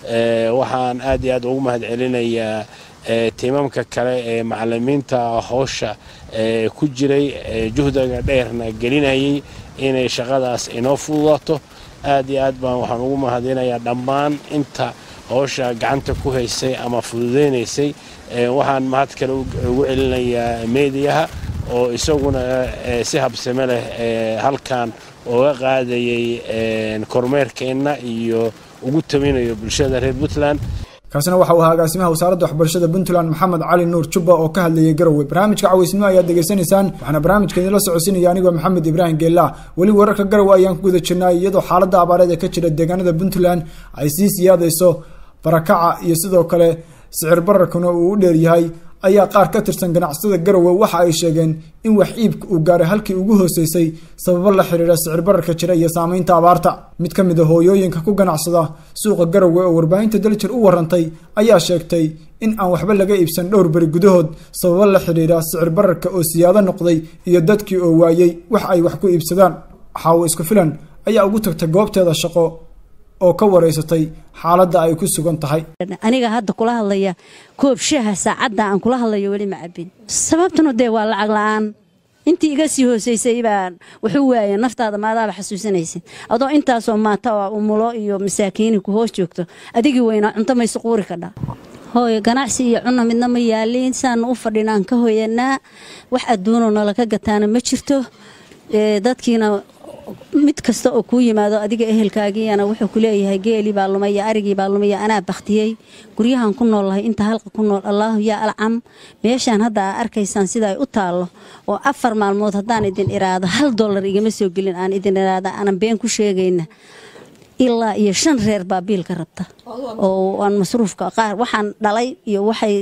waxaan aad iyo aad ugu mahad celinayaa tiimamka kale ee macallimiinta howsha ku jiray juhdiga dheerna gelinayay inay shaqadaas inoo fududaato aad iyo aad baan waxaan ugu mahadinayaa dhammaan inta howsha gacanta ku haysay ama fududaynaysay waxaan mahad kale ugu celinayaa meediyaha oo isaguna si habsame leh halkan ooga qaadayay kormeerkeenna iyo ugu taminayo bulshada reer puntland kaasina waxa uu ahaa agaasimaha wasaaradda waxbarashada puntland maxamed cali nuur jubba oo ka hadlayay garowe barnaamijka cawaysnimo ayaad degeysanaysaan waxaana barnaamijka idinla socodsiinaya anigoo maxamed ibraahim geella weli wararka garowe ayaan ku guda jirnay iyadoo xaaladda abaareed ee ka jira deegaanada puntland ay sii siyaadayso barakaca iyo sidoo kale sicir bararkuna uu u dheeryahay ayaa qaar ka tirsan ganacsatada garowe waxa ay sheegeen in wax iibka uu gaaray halkii ugu hooseysay sababo la xiriira sicir bararka jira iyo saameynta abaarta mid ka mid a hooyooyinka ku ganacsada suuqa garowe oo warbaahinta daljir u warantay ayaa sheegtay in aan waxba laga iibsan dhowr beri gudahood sababo la xiriira sicir bararka oo siyaado noqday iyo dadkii oo waayey wax ay wax ku iibsadaan xaawo isku filan ayaa ugu tagtay goobteeda shaqo oo ka wareysatay xaaladda ay ku sugan tahay aniga hadda kula hadlaya koob shaha saacadda aan kula hadlayo weli ma cabin sababtuna dee waa lacag la-aan intii iga sii hooseysay baan wuxuu waaya naftaada maadaaba xasuusanaysid adoo intaasoo maata oo umulo iyo masaakiini ku hoos joogto adigii weynaa cunto maysu quuri kadhaa hooyo ganacsi iyo cunna midna ma yaaliin saanu u fadhinaan ka hoyanaa wax adduunoo nalaka gataana ma jirto dadkiina mid kasta oo kuu yimaado adiga ehelkaagiyana wuxuu ku leeyahay geelii baa lumay iyo arigii baa lumay iyo anaa bakhtiyey guryahan ku noolahay inta halqa ku nool allaahu yaa alcam meeshaan hadda aa arkaysaan sida ay u taallo oo afar maalmood haddaan idin iraado hal dollar igama soo gelin aan idin iraada aanan been ku sheegayna ilaa iyo shan reer baa biilka rabta oo aan masruufka qaar waxaan dhalay iyo waxay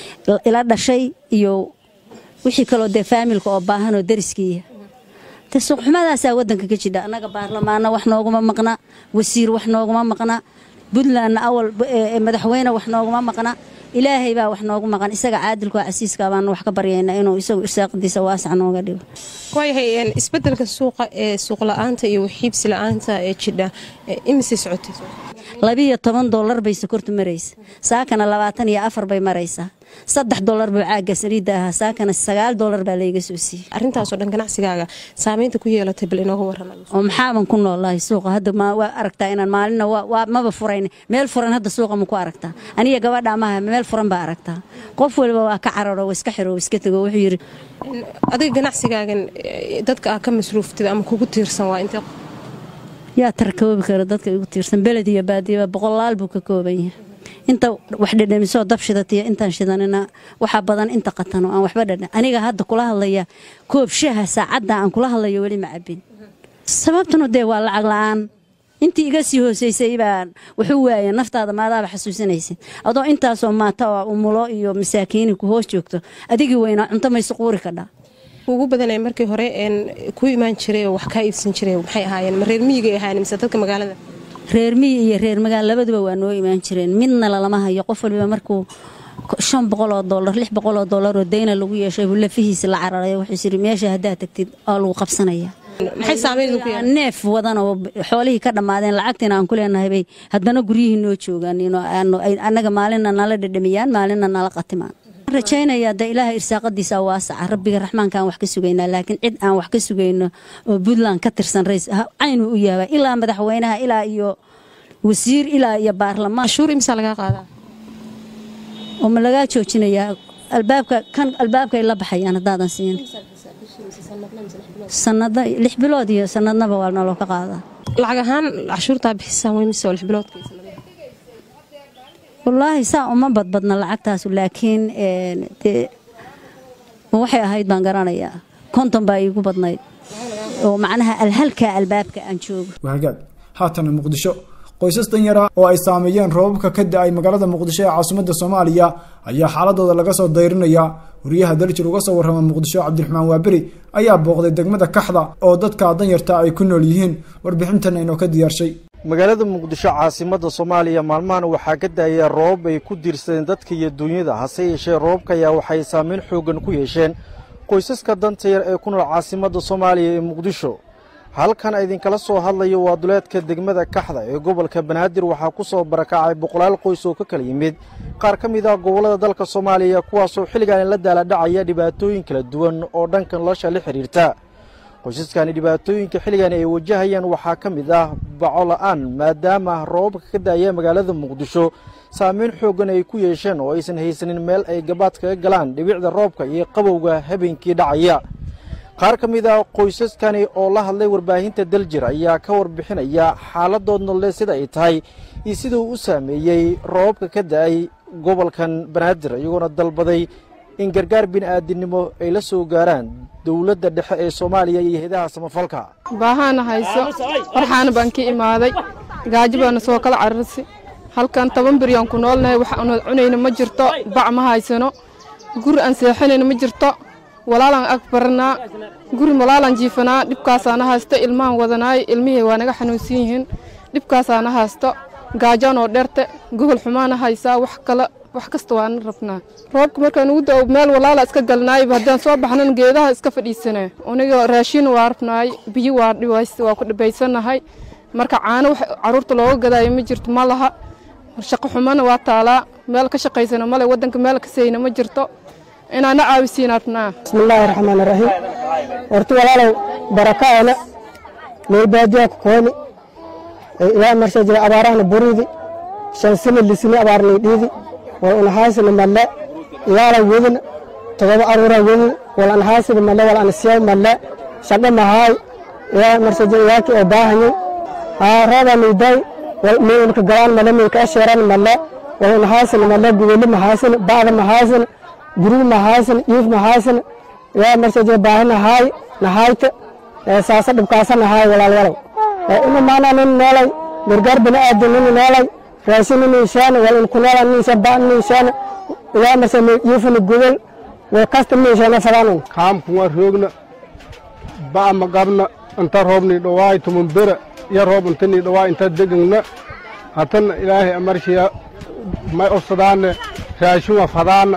ila dhashay iyo wixii kaloo dee faamilka oo baahanoo dariskiiya te suuqxumadaasaa wadanka ka jidha annaga baarlamaana wax nooguma maqna wasiir wax nooguma maqna puntlandna awal madaxweyne wax nooguma maqna ilaahay baa wax noogu maqan isaga caadilkoo casiiska baanu wax ka baryaynaa inuu isagu irsaaqadiisa waasac nooga dhigo waayahay isbedelka suuqa ee suuq la-aanta iyo waxiibsi la-aanta ee jidha imise socotay labiyo toban dollar bay sokortu maraysa saakana labaatan iyo afar bay maraysaa saddex dollar buu caagga saliidda ahaa saakana sagaal dollar baa layga soo siiyey arrintaasoo dhan ganacsigaaga saamaynta ku yeelatay bal inooga warrama oo maxaaban ku noolahay suuqa hadda waa aragtaa inaan maalina waa maba furayn meel furan hadda suuqa ma ku aragtaa aniga gabadha amaha meel furan baa aragtaa qof waliba waa ka cararo wa iska xiro iska tego wuxuu yidhi adiga ganacsigaagan dadka aa ka masruuftid ama kugu tiirsan waa intee yaa tarkoobi kara dadka igu tiirsan beled iyo baadiyaba boqolaal buu ka kooban yahay inta wax dhedhamisoo dab shidatiyo intaan shidanina waxaa badan inta qatano aan waxba dhadhan aniga hadda kula hadlaya koob shaha saacadda aan kula hadlayo weli ma cabin sababtuna dee waa lacag la-aan intii iga sii hooseysay baan wuxuu waaya naftaada maadaaba xasuusanaysid adoo intaasoo maata oo umulo iyo masaakiini ku hoos joogto adigii weynaa cunto maysu quuri kadhaa ugu badanay markii hore ku imaan jiray oo wax kaa iibsan jiray maxay ahaayeen ma reer miyigay ahaayeen mise dadka magaalada reer miyi iyo reer magaal labaduba waa noo imaan jireen midna lalama hayo qof waliba markuu shan boqoloo dollar lix boqoloo dollar oo dayna lagu yeeshay buu lafihiisa la cararay wuxuu yiri meesha haddaad tagtid oo lagu qabsanaya neef wadan oo xoolihii ka dhammaadeen lacagtiina aan ku leenahay bay haddana guryihii noo joogaan annaga maalina nala dhedhamiyaan maalina nala qatimaan rajaynayaa de ilaaha irsaaqadiisa waasaca rabbiga raxmaankaan wax ka sugaynaa laakiin cid aan wax ka sugayno oo puntland ka tirsan rays caynu u yaaba ilaa madaxweynaha ilaa iyo wasiir ilaa iyo baarlamaan cashuur imsaa lagaa qaadaa oo ma lagaa joojinayaa albaabka kan albaabkay la baxayaan haddaadan siin sanada lix bilood iyo sanadnaba waa naloo ka qaadaa lacag ahaan cashuurtaa bixisaan wey mise oo lix biloodka wallaahi saa uma badbadna lacagtaasu laakiin een, dee waxay ahayd baan garanayaa konton baa iigu badnayd oo macnaha alhalka albaabka aan joogo wahagaag haatana muqdisho qoysas danyara oo ay saameeyeen roobabka ka da-ay magaalada muqdisho ee caasimadda soomaaliya ayaa xaaladooda laga soo dayrinaya wariyaha daljir uga soo warrama muqdisho cabdiraxmaan waaberi ayaa booqday degmada kaxda oo dadka danyarta ay ku nool yihiin warbixintan inoo ka diyaarshay magaalada muqdisho caasimadda soomaaliya maalmahan waxaa ka daaya roobab ay ku diirsadeen dadka iyo duunyada hase yeeshee roobabka ayaa waxay saameyn xooggan ku yeesheen qoysaska danta yar ee ku nool caasimadda soomaaliya ee muqdisho halkan idinkala soo hadlayo waa duleedka degmada kaxda ee gobolka banaadir waxaa ku soo barakacay boqolaal qoys oo ka kala yimid qaar ka mid ah gobollada dalka soomaaliya kuwaasoo xilligan la daaladhacaya dhibaatooyin kala duwan oo dhanka nolosha la xidhiirta qoysaskani dhibaatooyinka xilligan ay wajahayaan waxaa ka mid ah baco la'aan maadaama roobabka ka daaya magaalada muqdisho saameyn xooggan ay ku yeesheen oo aysan haysanin meel ay gabaad kaga galaan dhibicda roobka iyo qabowga habeenkii dhacaya qaar ka mid ah qoysaskani oo la hadlay warbaahinta daljir ayaa ka warbixinaya xaaladood nololeed sida ay tahay iyo siduu u saameeyey roobabka ka da'ay gobolkan banaadir iyagoona dalbaday in gargaar bini'aadinimo ay la soo gaaraan dowladda dhexe ee soomaaliya iyo heedaha samafalka baahaana hayso farxaana baan ka imaaday gaajo baana soo kala cararsi halkan toban biryaan ku noolnahay wax aan cunayna ma jirto bac ma haysano guri aan seexanayna ma jirto walaalaan ag baranaa guri walaalaan jiifanaa dhibkaasaana haysto ilmahan wadanaay ilmihii waa naga xanuunsan yihiin dhibkaasaana haysto gaajaanoo dheerte gogol xumaana haysaa wax kale wax kasta waana rabnaa roobka markaan ugu dao meel walaala iska galnaayba haddaan soo baxnan geedaha iska fadhiisane aniga raashin waa rabnaay biyo waa dhibays waa ku dhibaysanahay marka caano wax caruurta looga gadaayo ma jirto ma laha shaqo xumana waa taalaa meel ka shaqaysana male waddanka meel ka sayna ma jirto inaana caawisiin rabnaa bismillaahi raxmaani raxiim horta walaalow barakaana meel baadiyaa ku kooni ilaa marsa jira abaarahana buridi shan sina lisini abaarnay dhiidi wal unahaasina malle ilaala wedina todoba aruura wedina wal anahaasina malle wal anasiyaw malle shaqo mahaay ilaa marsa jira yaaki oo baahanyay haa rooba nayday wal meelka galaan malle meelka asheeran malle wal unahaasina malle gubeli mahaasina bacda mahaasina gurigi mahaysan iif mahaysan yaa marsa jira baahi nahaay nahaayta saasa dhibkaasa nahaay walaalwalow ina maana nin noolay gargaar bini'aadam nin noolay raashin nin inshaana wal in kunoola nin insha ba nin inshaana yaa marsa iifana gubel wal kasta nin inshaana fadaanan kaamku waa roogna ba'a ma qabna inta roobni dhawaay tumun bera iyo roob intani dhawaay inta degangna hatana ilaahay amarshiya may ofsadaane raashin waa fadaana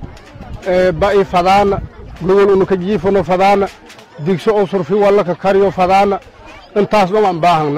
ba'i fadaana gogol unuka jiifano fadaana digso oo surfi wallaka kariyo fadaana intaas dhom aan baahangna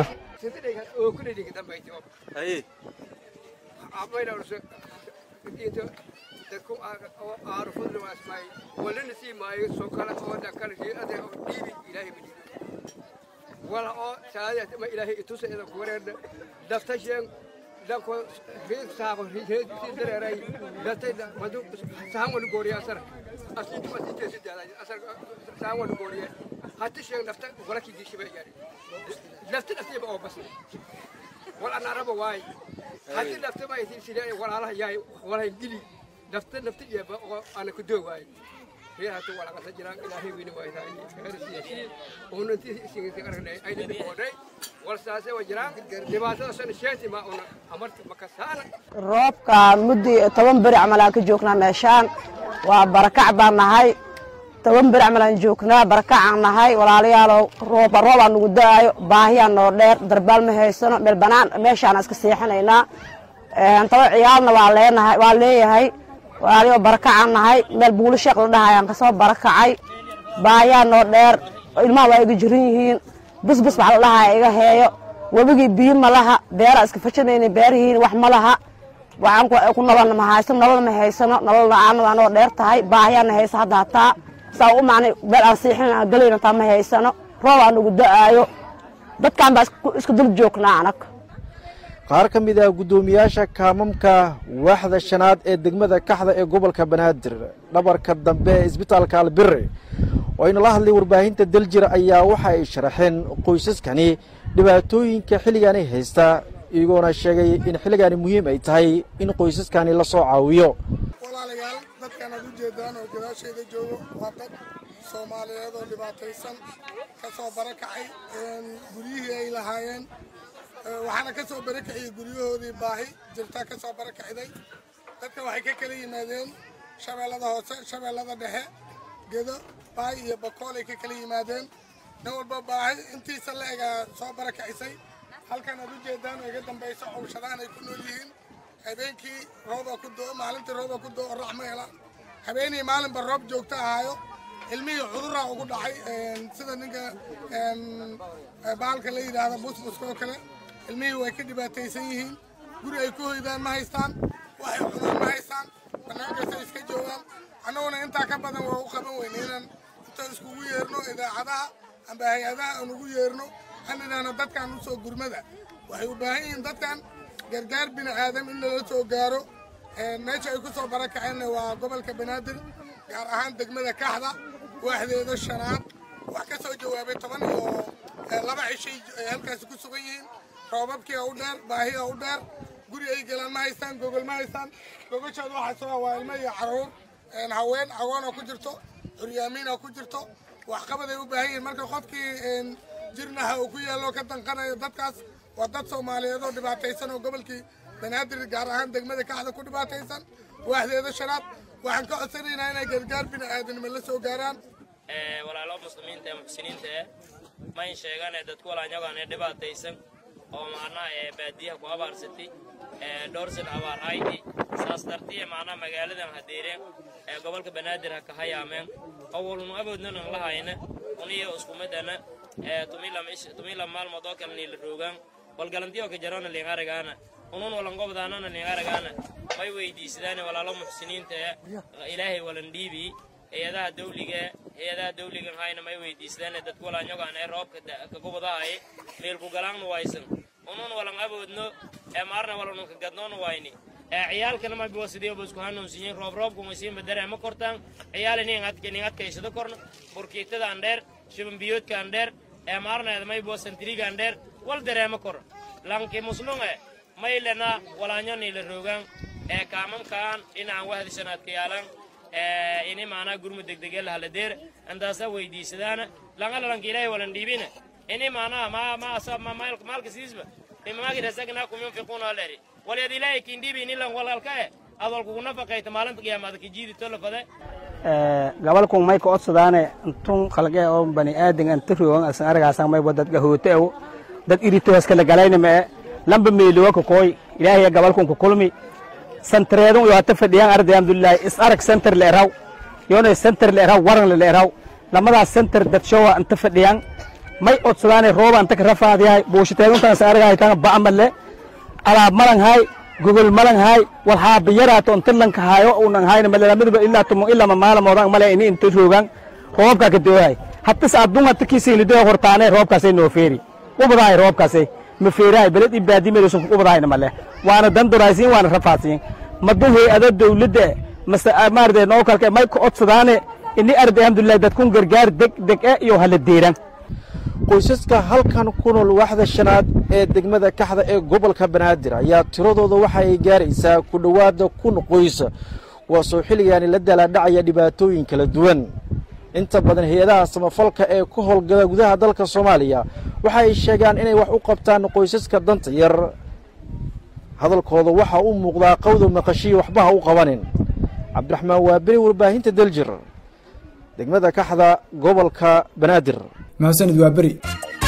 wala oo saadiyat ma ilaahay itusa ida ku wareerda daftashen dako reed saabo reed dareeray datay madu sahan wal gooriya sar asinti ma tinje sidala asar sahan wal gooriya hatta shen dafta wala ki dishi bay gari dafta dafta ba oo bas wala ana raba waay hatta dafta ba isin sidai wala ala yaay wala gili dafta dafta ya ba oo ana ku do waay هي هاتو ولا قصة جيران إلى هي وين وايد هاي غير سياسي وننتي سيني تكرهنا أي دي بودي والساسة وجيران دباسة سن شيء ما أنا أمرت مكسان roobka muddi toban beri camal aan ka joognaa meeshaan waa barakac baan nahay toban beri camal aan joognaa barakacaan nahay walaalayaalow rooba roobaa nagu da'aayo baahiyaa noo dheer darbaal ma haysano meel banaan meeshaan iska seexanaynaa taba ciyaalna waa leenahay waa leeyahay walaalayo barakacaan nahay meel buuli sheekh la dhahay aan kasoo barakacay baahiyaa noo dheer ilmaha waa iga jiran yihiin busbus waxa la dhahaa iga heeyo webigii biyo ma laha beera iska fashanayna beerihiin wax ma laha waxaan ku nololna ma haysano nolol ma haysano nolol la-aan waa noo dheer tahay baahiyaana haysa hadda hataa saa u macnay meel aan siixin aan galayna taa ma haysano roob aan nagu da'aayo dadkaan baa isku dul joognaa anag qaar ka mid ah guddoomiyaasha kaamamka waaxda shanaad ee degmada kaxda ee gobolka banaadir dhabarka dambe ee isbitaalka albire oo ayna la hadlay warbaahinta daljir ayaa waxa ay sharaxeen qoysaskani dhibaatooyinka xilligaani haysta iyagoona sheegay in xilligaani muhiim ay tahay in qoysaskani la soo caawiyo walaalayaal dadkan aad u jeedaan oo gadaasheeda joogo waa dad soomaaliyeed oo dhibaataysan ka soo barakacay guryihii ay lahaayeen waxaana ka soo barakaciyey guryahoodii baahi jirta ka soo barakacday dadka waxay ka kala yimaadeen shabeellada hoose shabeellada dhexe gedo baay iyo bakool ay ka kala yimaadeen nin walba baahi intiisa la egaa soo barakacisay halkan aad u jeedaan oo iga dambayso cowshadaan ay ku nool yihiin habeenkii rooba ku doo maalintii rooba ku doo orax ma helaan habeenii maalinba roob joogto ahaayo ilmihii cuduraa ugu dhacay sida ninka bahalka la yidhaahda busbuska oo kale ilmihii way ka dhibaataysan yihiin guri ay ku hoydaan ma haystaan waxay cunaan ma haystaan banaankaasay iska joogaan annaguna intaa ka badan waa u qaban weyne inaan intaan iskugu yeerno idaacadaha amba hay-adaha aan ugu yeerno aan idhaahno dadkan u soo gurmada waxay u baahan yihiin dadkan gargaar bini aadam in lala soo gaaro meesha ay ku soo barakaceenna waa gobolka banaadir gaar ahaan degmada kaxda waaxdeeda shanaad wax ka soo jawaabay toban iyo laba cishay ay halkaasi ku sugan yihiin roobabkii u dheer baahiya u dheer guri ay galaan ma haystaan gogol ma haystaan gogoshaada waxaa soo waa ilmo iyo caruur haween agoona ku jirto curyaamiina ku jirto waxqabad ay u baahan yihiin marka qofkii jirnaha uu ku yaallo ka danqanayo dadkaas waa dad soomaaliyeed oo dhibaataysan oo gobolkii banaadir gaar ahaan degmada kaxda ku dhibaataysan waaxdeeda shanaad waxaan ka codsanaynaa inay gargaar bini aadanimo la soo gaaraan walaalo muslimiinta ee muxsiniinta eh mayn sheegane dadku walaanyagaan ee dhibaataysan oo macnaha ee baadiyaha ku abaarsatay ee dhowrsan abaar haydi saas dartiya macnaha magaaladan hadeereen ee gobolka banaadir ha ka hayaameen awalnu awoodnan an lahayna uniyo iskumadana ee tumila maalmood oo kale niila roogaan walgalantiyo ka jarona liingaragaana unun walangobdaanana liingaragaana may weydiisadaane walaalo muxsiniinta ee ilaahay walan dhiibii hay-adaha dawliga hay-adaha dawligan hayna may weydiisadaane dadku walaanyogaan ee roobka kagubadahay meelku galaannu waysan unun walan awoodno ee maarna walanunka gadnoonu wayni ee ciyaalkana mabiwa sideeba isku hanuunsiyin roob roobkuma siinba dareema kortaan ciyaal nin adkaysado korno burkiitada aan dheer shibanbiyoodka aan dheer ee maarneeda maybiwa santiriga aan dheer wal dareema kor lanki muslunge maylena walaanyo niila roogaan ee kaamamkaan dhinacan wahdisanaadka yaalan ee ini maanaa gurmu degdege lahaladeer antaasa weydiisadaana langalalanka ilaahay walan dhiibina ini maanaa ma ma asa ma maalka siisba mimamagi rasagnakum yunfiquuna leri walyad ilaahay kindhiibi nilan walalka e adol kugu nafaqayta maalinta qiyaamada kijiidi tolafade gabalkun may ka odsadaane intun khalqe oo bani aadan anta roogan asan aragaasan may dad gahoote ew dad iritoos kala galayna mee lamba meeliwa ka kooy ilaahay gabalkun ku kulmi santareedun iyo hata fadhiyaan arday alhamdulillahi is arag center la eraw yoona center la eraw waran la eraw lamadaas center dad showa anta fadhiyaan may odsadaane rooba anta ka rafaadiyahay buushiteeduntan asan aragaytan ba'amalle alaab malan hay gogol malan hay wal haabiyaraato inta lanka hayo unan hayna malelamiduba ilaa tumo ilaa mamaalamoodan male ini inta roogan roobkaa ka doohay hatas adun hata kiisaylidoya hortaane roobkaasay noo feeri ubadahay roobkaasay ma feerahay beled i baadimeedusan ku ubadahayna male waana danduraysiin waana rafaadsiin madun hay-ado dawladda mase maarade noo kalke may ka odsadaane ini arday alhamdulillahi dadkun gargaar deg deg e iyo hala deeran qoysaska halkan ku nool waaxda shanaad ee degmada kaxda ee gobolka banaadir ayaa tiradooda waxa ay gaaraysaa ku dhowaada kun qoys kuwaasoo xilligaani la daalaadhacaya dhibaatooyin kala duwan inta badan hay-adaha samafalka ee ku howlgala gudaha dalka soomaaliya waxa ay sheegaan inay wax u qabtaan qoysaska danta yar hadalkooda waxaa u muuqdaa qawda maqashiya waxba ha u qabanin cabdiraxmaan waaberi warbaahinta daljir degmada kaxda gobolka banaadir mahadsanid waa beri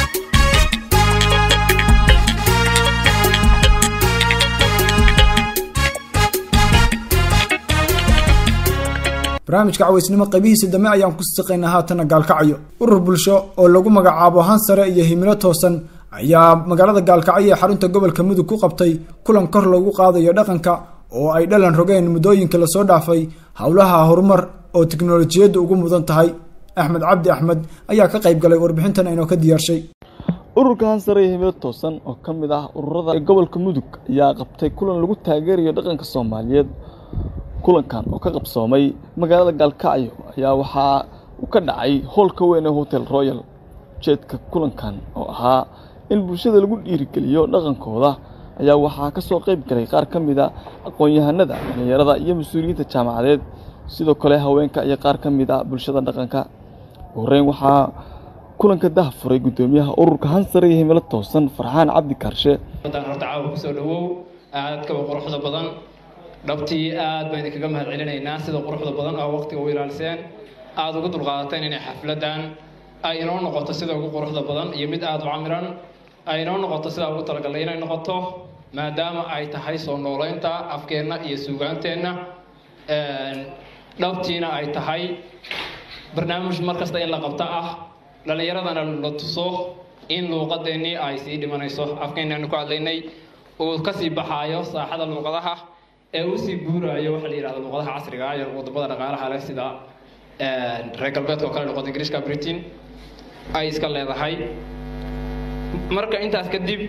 barnaamijka cawaysnimo qaybihiisa dambe ayaan ku siqaynaa haatana gaalkacyo urur bulsho oo lagu magacaabo han sare iyo himilo toosan ayaa magaalada gaalkacyo ee xarunta gobolka mudug ku qabtay kulan kor loogu qaadayo dhaqanka oo ay dhalan rogeen muddooyinka lasoo dhaafay howlaha horumar oo tiknolojiyaddu ugu mudan tahay axmed cabdi axmed ayaa ka qayb galay warbixintan aynoo ka diyaarshay ururka hansare iyo himilo toosan oo ka mid ah ururada ee gobolka mudug ayaa qabtay kulan lagu taageerayo dhaqanka soomaaliyeed kulankan oo ka qabsoomay magaalada gaalkacyo ayaa waxaa uu ka dhacay hoolka weyn ee hotel royal ujeedka kulankan oo ahaa in bulshada lagu dhiirigeliyo dhaqankooda ayaa waxaa ka soo qayb galay qaar ka mid a aqoon-yahanada dhallinyarada iyo mas-uuliyiinta jaamacadeed sidoo kale haweenka iyo qaar ka mid a bulshada dhaqanka ugu horreyn waxaa kulanka dah furay guddoomiyaha ururka hansare iyo himilo toosan farxaan cabdi kaarshe wadan horta caawa kusoo dhawow aadkaba quruxda badan dhabtii aad baan idinkaga mahad celinaynaa sida quruxda badan oo waqtiga u ilaaliseen aada uga dulqaadateen inay xafladan ay inoo noqoto sida ugu quruxda badan iyo mid aada u camiran ay inoo noqoto sidaa ugu talagalnay inay noqoto maadaama ay tahay soo noolaynta afkeenna iyo suugaanteenna dhabtiina ay tahay barnaamij mar kasta in la qabto ah dhallinyaradana la tuso in luuqadeennii ay sii dhimanayso afkeennaanu ku hadlaynay uu kasii baxaayo saaxada luuqadaha ee uu sii guuraayo waxaa la yidhahda luuqadaha casriga ah iyo wadamada dhaqaalaha leh sida reer galbeedka oo kale luqada ingiriiska britain ay iska leedahay marka intaas kadib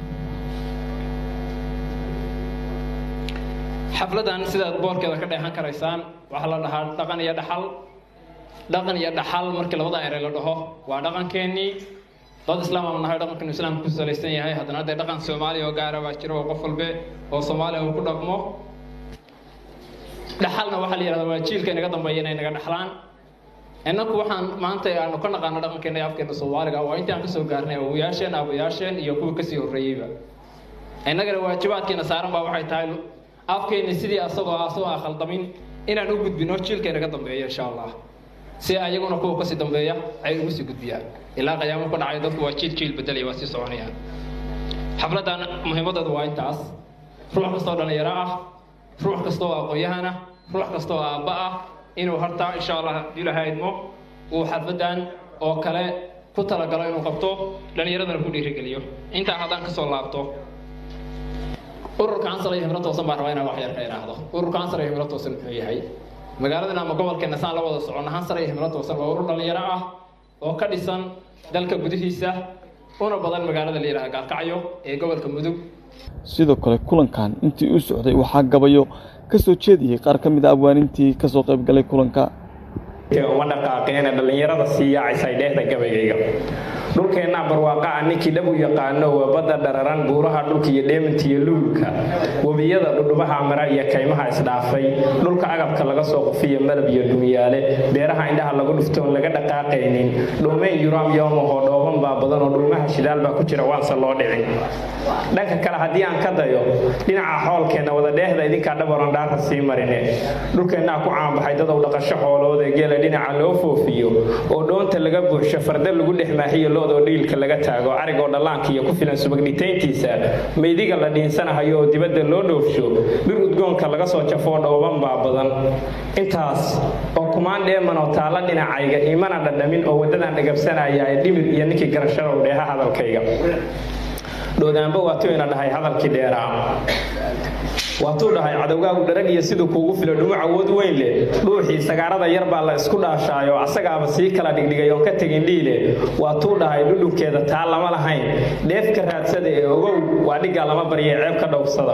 xafladan sidaad boorkeeda ka dheehan karaysaan waxaa la dhahaa dhaqan iyo dhaxal dhaqan iyo dhaxal markii labada erey la dhaho waa dhaqankeennii dad islaam aan nahay dhaqankeenu islaamka ku salaysan yahay haddana haddee dhaqan soomaaliya oo gaara baa jira oo qof walbe oo soomaaliya uu ku dhaqmo dhaxalna waxaa la yidhahdaa waa jiilka inaga dambeeya inay naga dhaxlaan innaku waxaan maanta aanu ka naqaano dhaqankeena iyo afkeena soomaaliga waa intii aan kasoo gaarnay awoyaasheen aabayaasheen iyo kuwa kasii horreeyeyba innagana waajibaadkeena saaran baa waxay tahay afkeeni sidii asagoo asagoo aan khaldamin inaan u gudbino jiilka inaga dambeeya insha allah si ayaguna kuwa kasii dambeeya ay ugu sii gudbiyaan ilaa qiyaamo ku dhacay dadku waa jiil jiil bedelaya waa sii soconayaan xafladan muhiimadeedu waa intaas ruux kastoo dhalinyaro ah ruux kastoo aqoon-yahan ah ruux kastoo aabba ah inuu horta insha allah haddii ilahay idmo uu xafladan oo kale ku talagalo inuu qabto dhallinyaradana ku dhiirigeliyo intaa haddaan kasoo laabto ururka ansar iyo himlo toosan baan rabaa inaan wax yar ka idhaahdo ururka ansar iyo himlo toosan muxuu yahay magaaladan ama gobolkeena saan la wada socono hansar iyo himlo toosan waa urur dhalinyaro ah oo ka dhisan dalka gudihiisa una badan magaalada la yidhahda gaalkacyo ee gobolka mudug sidoo kale kulankan intii uu socday waxaa gabayo ka soo jeediyey qaar ka mid a abwaanintii ka soo qayb galay kulanka uma dhaqaaqeena dhallinyarada sii yaacaysay dheehda gabaygayga dhulkeennaa barwaaqa ah ninkii dhab u yaqaano waa badda dhararan buuraha dhulka iyo dheeminta iyo luulka webiyada dhudhubaha mara iyo kaymaha isdhaafay dhulka agabka laga soo qufiyo malab iyo dhumiyaale beeraha indhaha lagu dhuftoon laga dhaqaaqaynin dhoomeen yuraam yoomahoo dhooban baa badan oo dhuumaha shidaal baa ku jira waanse loo dhicin dhanka kale haddii aan ka dayo dhinaca xoolkeenna wada dheehda idinkaa dhabaron dhaarka sii marine dhulkeennaa ku caanbaxay dadow dhaqasho xoolood ee geela dhinaca loo foofiyo oo dhoonta laga buuxsho farda lagu dhex maaxiyo loodoo dhiilka laga taago arigoo dhallaanka iyo ku filan subagdhitayntiisa meydiga la dhiinsanahayo oo dibadda loo dhoofsho dhir udgoonka laga soo jafoo dhooban baa badan intaas oo kumaan dheeman oo taalla dhinacayga imana dhadhamin oo waddadan dhagabsanaya ee dhimir iyo ninkii garashadow dheeha hadalkayga dhoodaanba waatuu ina dhahay hadalkii dheeraa waatuu dhahay cadowgaagu dharag iyo siduu kuugu filo dhumuc awood weyn leh dhuuxii sagaarada yar baa la isku dhaashaayo asagaaba sii kala dhigdhigay oon ka tegin dhiile waatuu dhahay dhudhunkeeda taa lama lahayn dheef ka raadsada ee ogow waa dhiggaa lama barya ceeb ka dhowrsada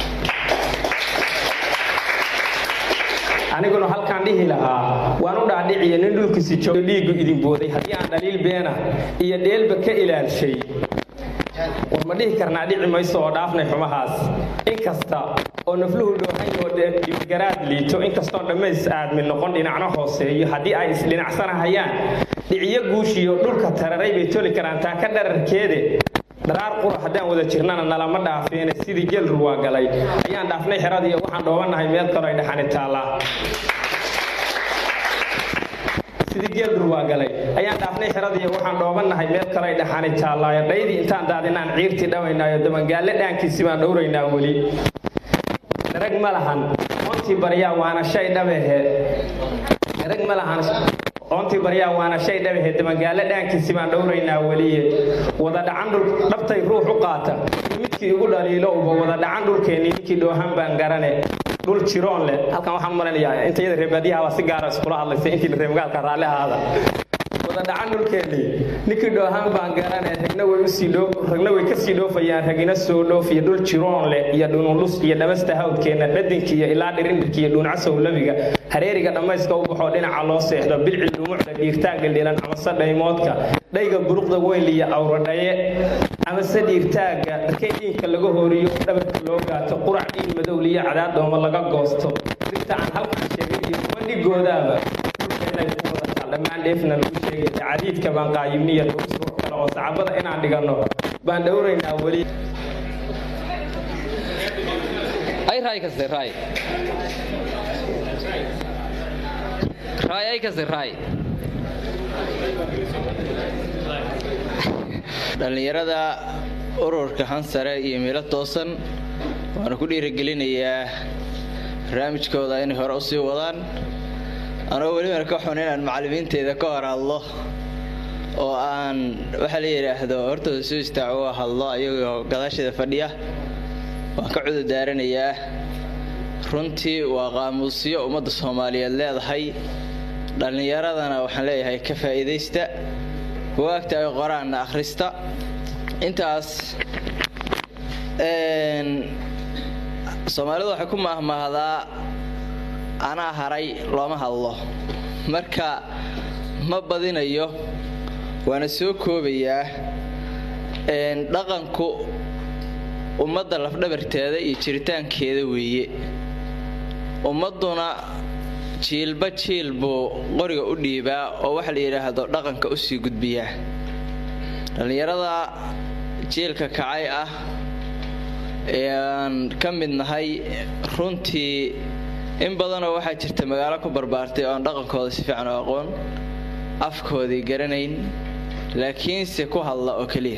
aniguna halkaan dhihi lahaa waan u dhaadhiciya nin dhulkiisi joogo dhiiggu idin booday haddii aan dhaliil beena iyo dheelba ka ilaalshay war ma dhihi karnaa dhici mayso oo dhaafnay xumahaas inkasta oo nafluhu dhoohan oo dhibgaraad liito inkastoo dhammays aadmi noqon dhinacno hooseeyo haddii ay isdhinacsanahayaan dhiciyo guushiyo dhulka tararay bay toli karaan taa ka dhararkeede dharaar qura haddaan wada jirnana nalama dhaafeene sidii geel ruwaa galay ayaan dhaafnay xeradii waxaan dhoobannahay meel kaloo ay dhaxani taallaa sidii geel durwaa galay ayaan dhaafnay xeradii waxaan dhoobannahay meel kale ay dhaxani taallaayo dhaydii intaan daadinaan ciirtii dhawaynaayo dabangaalle dhaankiisii baan dhowraynaa weli dharag ma lahan oontii baryaa waana shay dhabehe dharag ma lahan oontii baryaa waana shay dhabehe dabangaalle dhaankiisii baan dhowraynaa weliye wada dhacan dhul dhabtay ruux u qaata midkii igu dhaliilo uba wada dhacan dhulkeennii ninkii dhoohan baan garane dhul jiroon leh halkan waxaan u maleynayaa inta iyada reebaadiyaha baa si gaara iskula hadlaysa intii reemagaalka raalli ahaada wada dhacan dhulkeennii ninkii dhoohaan baan garanay ragna way usii dhoo ragna way kasii dhoofayaan ragina soo dhoofiya dhul jiroon leh iyo dhunulus iyo dhabasta hawdkeenna dhadinkiiyo ilaa dhirindhirkiiyo dhuuncasow labiga hareeriga dhammayska u baxoo dhinaca loo seexdo bilci dhumucda dhiirtaanka dhilan amase dhaymoodka dhayga buruqda weyliya awradhaye amase dhiirtaaga darkay dhiinka laga hooriyo dhabarka loo gaato qurac dhiin madowliyo cadaad dhooma laga goosto dirta aan halkan sheegay iyo bandhigoodaaba dhulkeenay ku wadataa dhammaan dheefna lagu sheegaya cadiidka baan qaayibniya dhowsruux kale oo sacabada inaan dhiganno baan dhowraynaa weli ay raay kaste raay raay ay kaste raay dhallinyarada ururka hansare iyo meelo toosan waana ku dhiirigelinayaa barnaamijkooda inay hore usii wadaan anoo welibana ka xun inaan macallimiinteeda ka hor hadlo oo aan waxaa la yidhaahdo hortooda soo istaago oo hadlo ayagoo gadaasheeda fadhiya waan ka cududaaranayaa runtii waa qaamuusyo ummadda soomaaliyeed leedahay dhallinyaradana waxaan leeyahay ka faa'iidaysta bugaagta ay qoraanna akhrista intaas soomaalidu waxay ku maahmaahdaa anaa haray looma hadlo marka ma badinayo waana soo koobayaa dhaqanku ummadda lafdhabarteeda iyo jiritaankeeda weeye ummadduna jiilba jiil buu qoriga u dhiibaa oo waxa la yidhaahdo dhaqanka u sii gudbiyaa dhallinyarada jiilka kacay ah ee aan ka mid nahay runtii in badanoo waxaa jirta magaalo ku barbaartay oo aan dhaqankooda si fiican u aqoon afkoodii garanayn laakiinse ku hadla oo keliya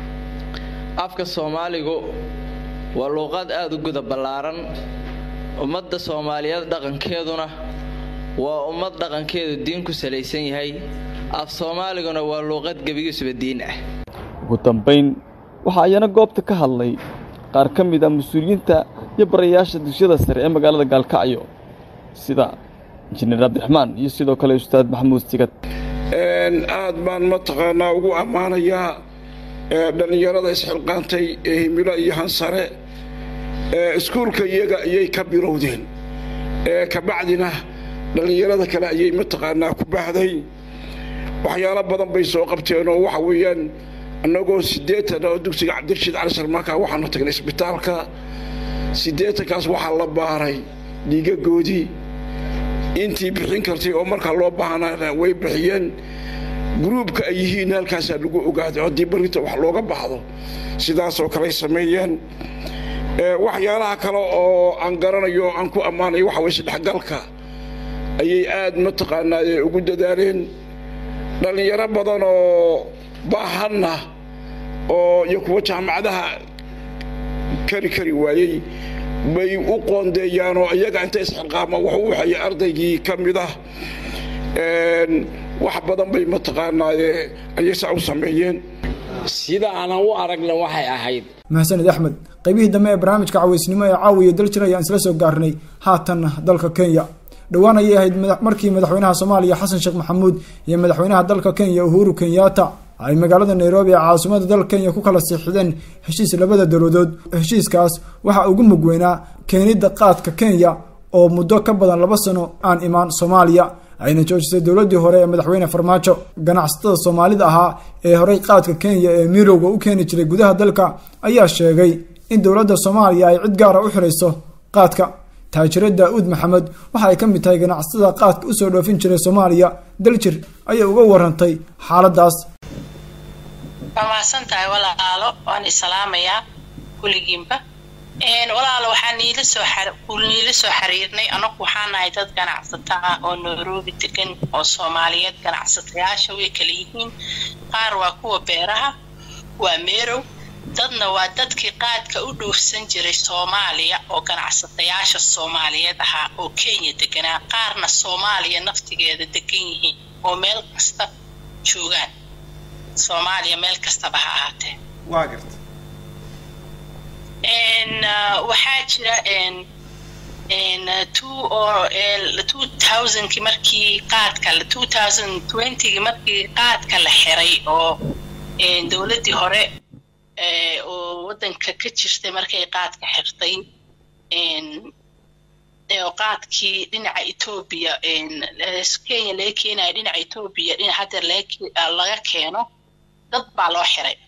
afka soomaaligu waa luuqaad aada u guda ballaaran ummadda soomaaliyeed dhaqankeeduna waa ummad dhaqankeedu diin ku salaysan yahay af soomaaliguna waa luuqad gebigiisuba diin ah ugu dambayn waxaa ayana goobta ka hadlay qaar ka mid a mas-uuliyiinta iyo barayaasha dugsiyada sare ee magaalada gaalkacyo sida injineer cabdiraxmaan iyo sidoo kale ustaad maxamuud sigad aad baan mataqaanaa ugu ammaanayaa dhallinyarada isxilqaantay ee himilo iyo hansare iskuulka iyaga ayay ka bilowdeen kabacdina dhallinyarada kale ayay mataqaanaa ku baahday waxyaalo badan bay soo qabteen oo waxa weeyaan annagoo siddeetan oo dugsiga cabdirashiid cali salmaanka waxaanu tagnay isbitaalka siddeetankaas waxaa la baaray dhiigagoodii intii bixin kartay oo markaa loo baahnaana way bixiyeen gruubka ay yihiin halkaasaa lagu ogaaday oo haddii barrinta wax looga baxdo sidaasoo kaley sameeyeen waxyaalaha kale oo aan garanayo aan ku ammaanayo waxa weye isdhexgalka ayay aad mataqaanaa ugu dadaaleen dhallinyaro badan oo baahanna oo iyo kuwa jaamacadaha kari kari waayey bay u qoondeeyaan oo iyaga inta isxilqaama wax u waxaya ardaygii ka mid ah wax badan bay mataqaanaa ayay saa u sameeyeen sida aanan u aragna waxay ahayd mahsanid axmed qaybihii dambe ee barnaamijka caweysnimo ee caawiya daljir ayaan isla soo gaarnay haatanna dalka kenya dhowaan ayay ahayd markii madaxweynaha soomaaliya xasan sheekh maxamuud iyo madaxweynaha dalka kenya uhuru kenyatta ay magaalada nairobi ee caasimada dalka kenya ku kala siixdeen heshiis labada dowladood heshiiskaas waxaa ugu mugweynaa keenidda qaadka kenya oo muddo ka badan laba sano aan imaan soomaaliya ayna joojisay dowladii hore ee madaxweyne farmaajo ganacsatada soomaalida ahaa ee horey qaadka kenya ee mirowga u keeni jiray gudaha dalka ayaa sheegay in dowladda soomaaliya ay cid gaara u xirayso qaadka taajire daa-uud maxamed waxa ay ka mid tahay ganacsatada qaadka usoo dhoofin jiray soomaaliya daljir ayay uga warantay xaaladaas waa mahadsan tahay walaalo waan islaamayaa kuligiinba walaalo waxaan niila soo niila soo xiriirnay anagu waxaan nahay dad ganacsato ah oo nairobi degan oo soomaaliyeed ganacsatayaasha way kala yihiin qaar waa kuwa beeraha waa meerow dadna waa dadkii qaadka u dhoofsan jiray soomaaliya oo ganacsatayaasha soomaaliyeed ahaa oo kenya deganaa qaarna soomaaliya naftigeeda degan yihiin oo meel kasta joogaan soomaaliya meel kastaba ha ahaatee waa garta waxaa jira een, two oo ee, two thousandkii markii qaadka la- two thousand twentygii markii qaadka la xiray oo een, dowladdii hore ee, oo waddanka ka jirtay markay qaadka xirtay een, ee, oo qaadkii dhinaca etoobiya een, ee, kenya laga keenayo dhinaca etoobiya dhinaca haddeer laga ke- ah, laga keeno dad baa loo xiray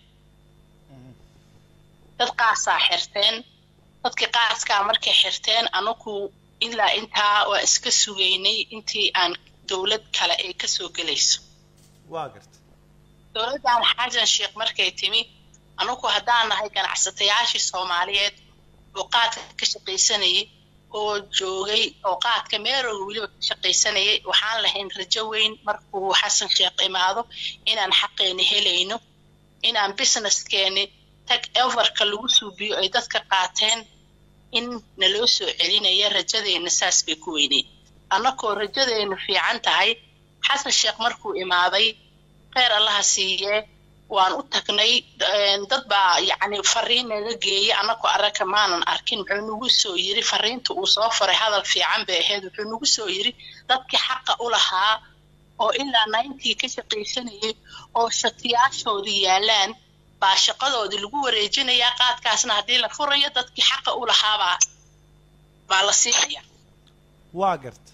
dad qaasaa xirteen dadkii qaaskaa markay xirteen anagu ilaa intaa waa iska sugaynay intii aan dowlad kale ay kasoo gelayso waa garta dowladdan xasan sheekh markay timi anagu haddaan nahay ganacsatayaashii soomaaliyeed oo qaadka ka shaqaysanayay oo joogay oo qaadka meerooga weliba ka shaqaysanayay waxaan lahayn rajo weyn markuu xasan sheekh imaado inaan xaqeeni helayno inaan businesskeeni tag overka lagu suubiyo ay dadka qaateen in naloo soo celinaya rajadeena saas bay ku weyneyd annakoo rajadeenu fiican tahay xasan sheekh markuu imaaday kheyr allaha siiyee waan u tagnay een, dad baa yacni fariin naga geeyey annakoo aragka maanan arkin wuxuu nagu soo yiri fariinta uu soo faray hadal fiican bay ahayd wuxuu nagu soo yiri dadkii xaqa u lahaa oo ilaa ninety ka shaqaysanayay oo shatiyaashoodii yaalaan baa shaqadoodii lagu wareejinayaa qaadkaasna haddii la furayo dadkii xaqa u lahaabaa baa la siinaya waa garta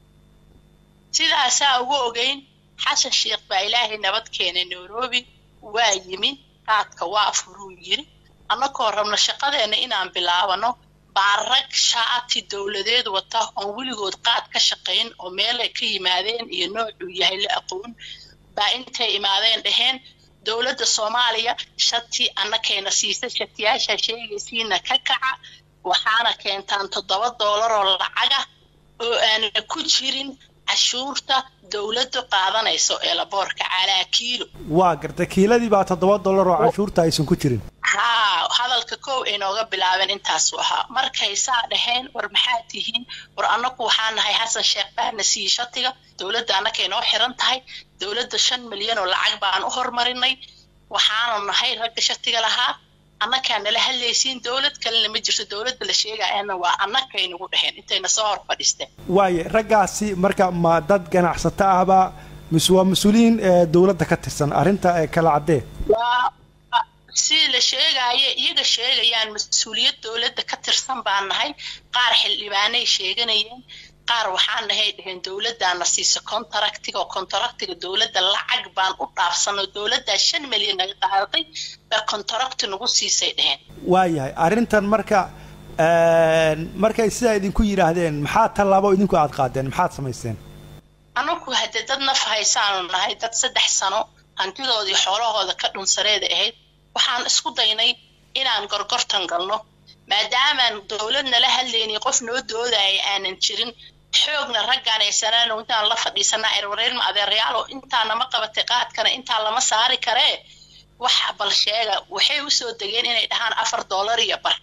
sidaasaa ugu ogeyn xasan sheekh baa ilaahay nabad keenay nairobi waa yimi qaadka waa furuu yiri annagoo rabna shaqadeena inaan bilaabano baa rag shaati dowladeed wata oon weligood qaad ka shaqayn oo meelay ka yimaadeen iyo noocuu yahay la aqoon baa intay imaadeen dhaheen dowladda soomaaliya shati annakayna siisa shatiyaasha sheegaysiina ka kaca waxaana keentaan toddoba doolar oo lacaga oo aana ku jirin cashuurta dowladdu qaadanayso ee laboorka calaa kiilo waa garta kiiladii baa toddoba dollar oo canshuurta aysan ku jirin haa hadalka kow ay nooga bilaabeen intaasuu ahaa markay saa dhaheen war maxaa tihiin war annagu waxaa nahay xasan sheekh baana siiye shatiga dowladda annakay noo xiran tahay dowladda shan milyan oo lacag baan u hormarinay waxaanu nahay ragga shatiga lahaa annakaa nala hadlaysiin dowlad kalena ma jirto dowladda la sheegayana waa annakay nagu dhaheen intayna soo hor fadhiisteen waaye raggaasi marka ma dad ganacsato ahba mise waa mas-uuliyiin ee dowladda ka tirsan arrinta ee kala caddee waa si la sheegaayo iyaga sheegayaan mas-uuliyad dowladda ka tirsan baan nahay qaar xildhibaanay sheeganayeen qaar waxaan nahay dhaheen dowladdaana siisa contractiga oo contractiga dowladda lacag baan u dhaafsanoo dowladdaa shan milyan naga qaadatay baa contracti nagu siisay dhaheen waayahay arrintan marka een, markay sidaa idinku yidhaahdeen maxaa tallaabo idinku aad qaadeen maxaad samayseen anagu haddee dad naf haysaanu nahay dad saddex sano hantidoodii xoolahooda ka dhunsareeda ahayd waxaan isku daynay inaan gorgortan galno maadaamaan dowlad nala hadlaynin qof noo doodaya aanan jirin xoogna raggaan aysanaan intaan la fadhiisanaa erwareer ma adeerayaal oo intaa nama qabatay qaadkana intaa lama saari karee wax bal sheega waxay usoo degeen inay dhahaan afar doolar iyo bar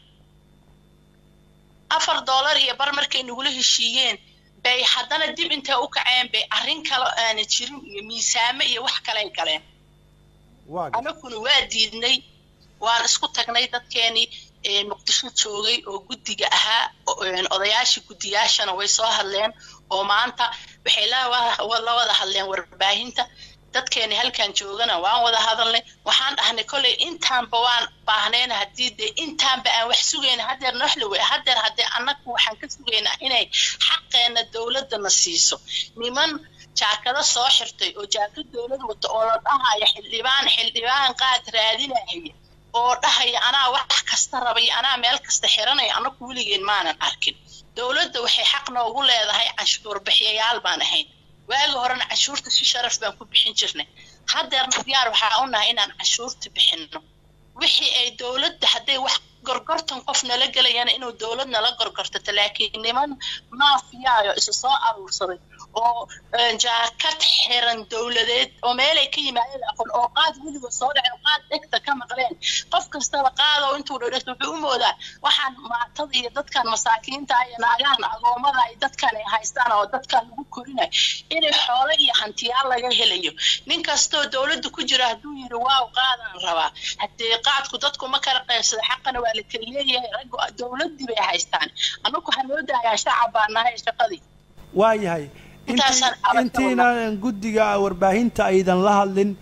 afar doolar iyo bar markay nagula heshiiyeen bay haddana dib intay u kaceen bay arrin kale aana jirin iyo miisaame iyo wax kaley galeen anaguna waa diidnay waan isku tagnay dadkeenii ee muqdisho joogay oo guddiga ahaa o- een odayaashii guddiyaashana way soo hadleen oo maanta waxay la wa- la wada hadleen warbaahinta dadkeeni halkan joogana waan wada hadalnay waxaan dhahnay kolley intaanba waan baahneen haddii dee intaanba aan wax sugayna haddeer noxli wey haddeer haddee annagu waxaan ka sugaynaa inay xaqeenna dowladdana siiso niman jaakado soo xirtay oo jaakad dowlad wata oo la dhahaya xildhibaan xildhibaan qaad raadinaya oo dhahaya anaa wax kasta rabay anaa meel kasta xiranaya annagu weligeen maanan arkin dowladda waxay xaq noogu leedahay canshuur bixiyayaal baan ahayn waagi horena canshuurta si sharaf baan ku bixin jirnay haddeerna diyaar waxaa u nahay inaan canshuurta bixinno wixii ay dowladda hadday wax gorgortan qof nala gelayana inuu dowlad nala gorgortato laakiin niman maafiyaayo isa soo aruursaday oo jaakad xiran dowladeed oo meelay ka yimaadeen aqoon oo qaad weligood soo dhaceen oo qaad dhegta ka maqleen qof kastaba qaado intuu dhadhegto wuxuu u moodaa waxaan maatada iyo dadkan masaakiinta iyo naagahan agoomada ay dadkan ay haystaan oo dadkan lagu korinayo inay xoolo iyo hantiyaal laga helayo nin kastoo dowladda ku jira hadduu yidhi waaw qaadaan rabaa haddee qaadku dadku ma kala qaybsada xaqana waa la kala leeyahay raggu dowladdii bay haystaan annagu waxaa noo daayaa shacab baa nahay shaqadii waayahay Intaasaan cabasho intiinan guddiga warbaahinta aydan la hadlin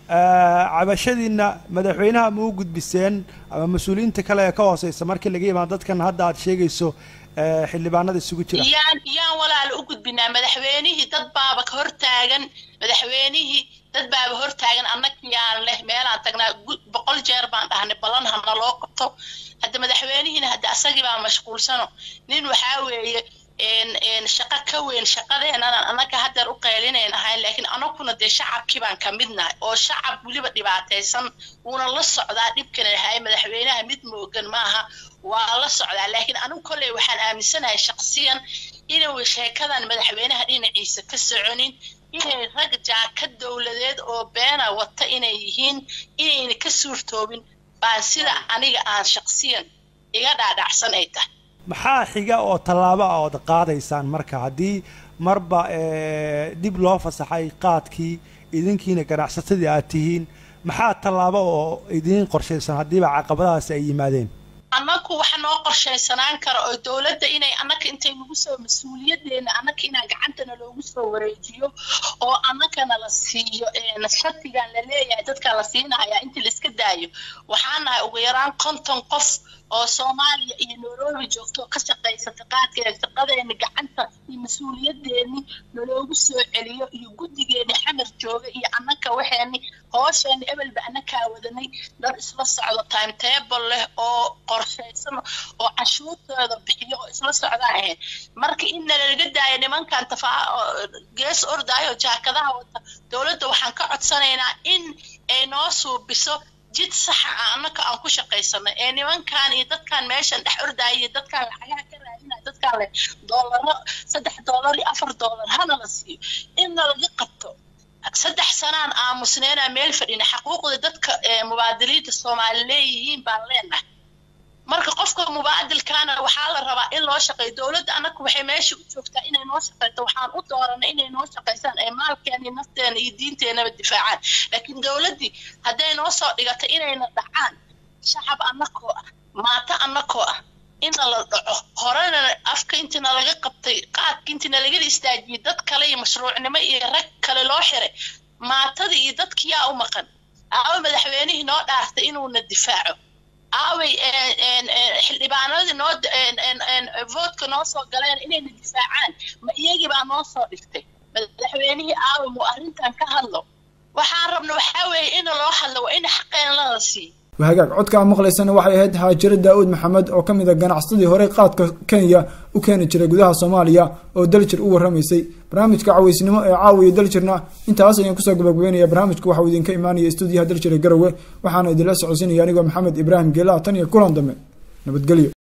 cabashadiina madaxweynaha ma u gudbiseen ama mas-uuliyiinta kale ee ka hooseysa markii laga yimaado dadkan hadda aad sheegayso eh, xildhibaanada isugu jira yaan yaan walaal u gudbinaa madaxweynihii dad baaba ka hortaagan madaxweynihii dad baaba hortaagan annagii yaan leh meelaan tagnaa gu- boqol jeer baan dhahnay ballan hana loo qabto hadda madaxweynihiina hadda asagii baa mashquulsano nin waxaa weeye een een shaqo ka weyn shaqadeenana annaga haddeer u qaylinayn ahayn laakiin anaguna dee shacabkii baan ka midnahay oo shacab weliba dhibaataysan wuuna la socdaa dhibkan ahay madaxweynaha mid moogan maaha waa la socdaa laakiin anigu kolley waxaan aaminsanahay shaqsiyan inuu sheekadan madaxweynaha dhinaciisa ka soconin inay rag jaakad dowladeed oo beena wata inay yihiin inayna ka suurtoobin baan sida aniga aan shaqsiyan iga dhaadhacsan ay tahay maxaa xiga oo tallaabo ah ood qaadaysaan marka haddii marba eh, dib loo fasaxay qaadkii idinkiina ganacsatadii aad tihiin maxaa tallaabo oo idiin qorshaysan haddiiba caqabadahaasi ay yimaadeen annagu waxa noo qorshaysanaan kara oo dowladda inay annaga intay nagu soo mas-uuliyadeena annaga inaan gacantana loogu soo wareejiyo oo annagana la siiyo een shatigan la leeyahay dadka la siinaya inta la iska daayo waxaan nahay ugu yaraan konton qof oo soomaaliya iyo nairobi joogto oo ka shaqaysata qaadkeeda shaqadeena gacanta iyo mas-uuliyadeeni naloogu soo celiyo iyo guddigeeni xamar jooga iyo annaga waxeeni hoosheeni ebelba annagaa wadanay dad isla socdo timetable leh oo qorshaysan oo cashuurtooda bixiyo oo isla socdaan ahayn marka in nalaga daayo nimankan tafaa oo gees ordaayo oo jaakadaha wata dowladda waxaan ka codsanaynaa in ay noo suubiso jid saxa ah annaka aan ku shaqaysanay ee nimankan iyo dadkan meeshan dhex ordaya iyo dadkan lacagaha ka raadinaya dadkan leh doolaro saddex doolar iyo afar doolar hana la siiyo in nalaga qabto saddex sanaan aamusneynaa meel fadhina xaquuqda dadka ee mubaadiliinta soomaali leeyihiin baan leenahay marka qofka mubaadilkaana waxaa la rabaa in loo shaqeeyo dowladda annaga waxay meesha u joogtaa inay noo shaqeyto waxaan u dooranay inay noo shaqeysaan ee maalkeena iyo nafteena iyo diinteenaba difaacaan laakiin dowladdii hadday noo soo dhigato inayna dhacaan shacab annakoo ah maato annakoo ah ina la dhaco horena afka intina laga qabtay qaadka intina lagala istaajiyey dad kale iyo mashruucnimo iyo rag kale loo xiray maatadii iyo dadkii yaa u maqan aawa madaxweynihii noo dhaartay inuuna difaaco aaway xildhibaanadii noo voodka noo soo galeen inayna difaacaan ma iyagii baa noo soo dhigtay madaxweynihii aaway muu arrintan ka hadlo waxaan rabna waxaa weeye in loo hadlo waa in xaqeen lala siiyo wahagaag codka aad maqlaysana waxay ahayd haajiro daa'uud maxamed oo ka mid a ganacsadii horey qaadka kenya u keeni jiray gudaha soomaaliya oo daljir u warramaysay barnaamijka caweysnimo ee caawiya daljirna intaas ayaan kusoo gabagabeynaya barnaamijka waxauu idinka imaanaya stuudiyaha daljir ee garowe waxaana idinla socodsinaya anigoo maxamed ibraahim geelaha tan iyo kulan dambe nabadgelyo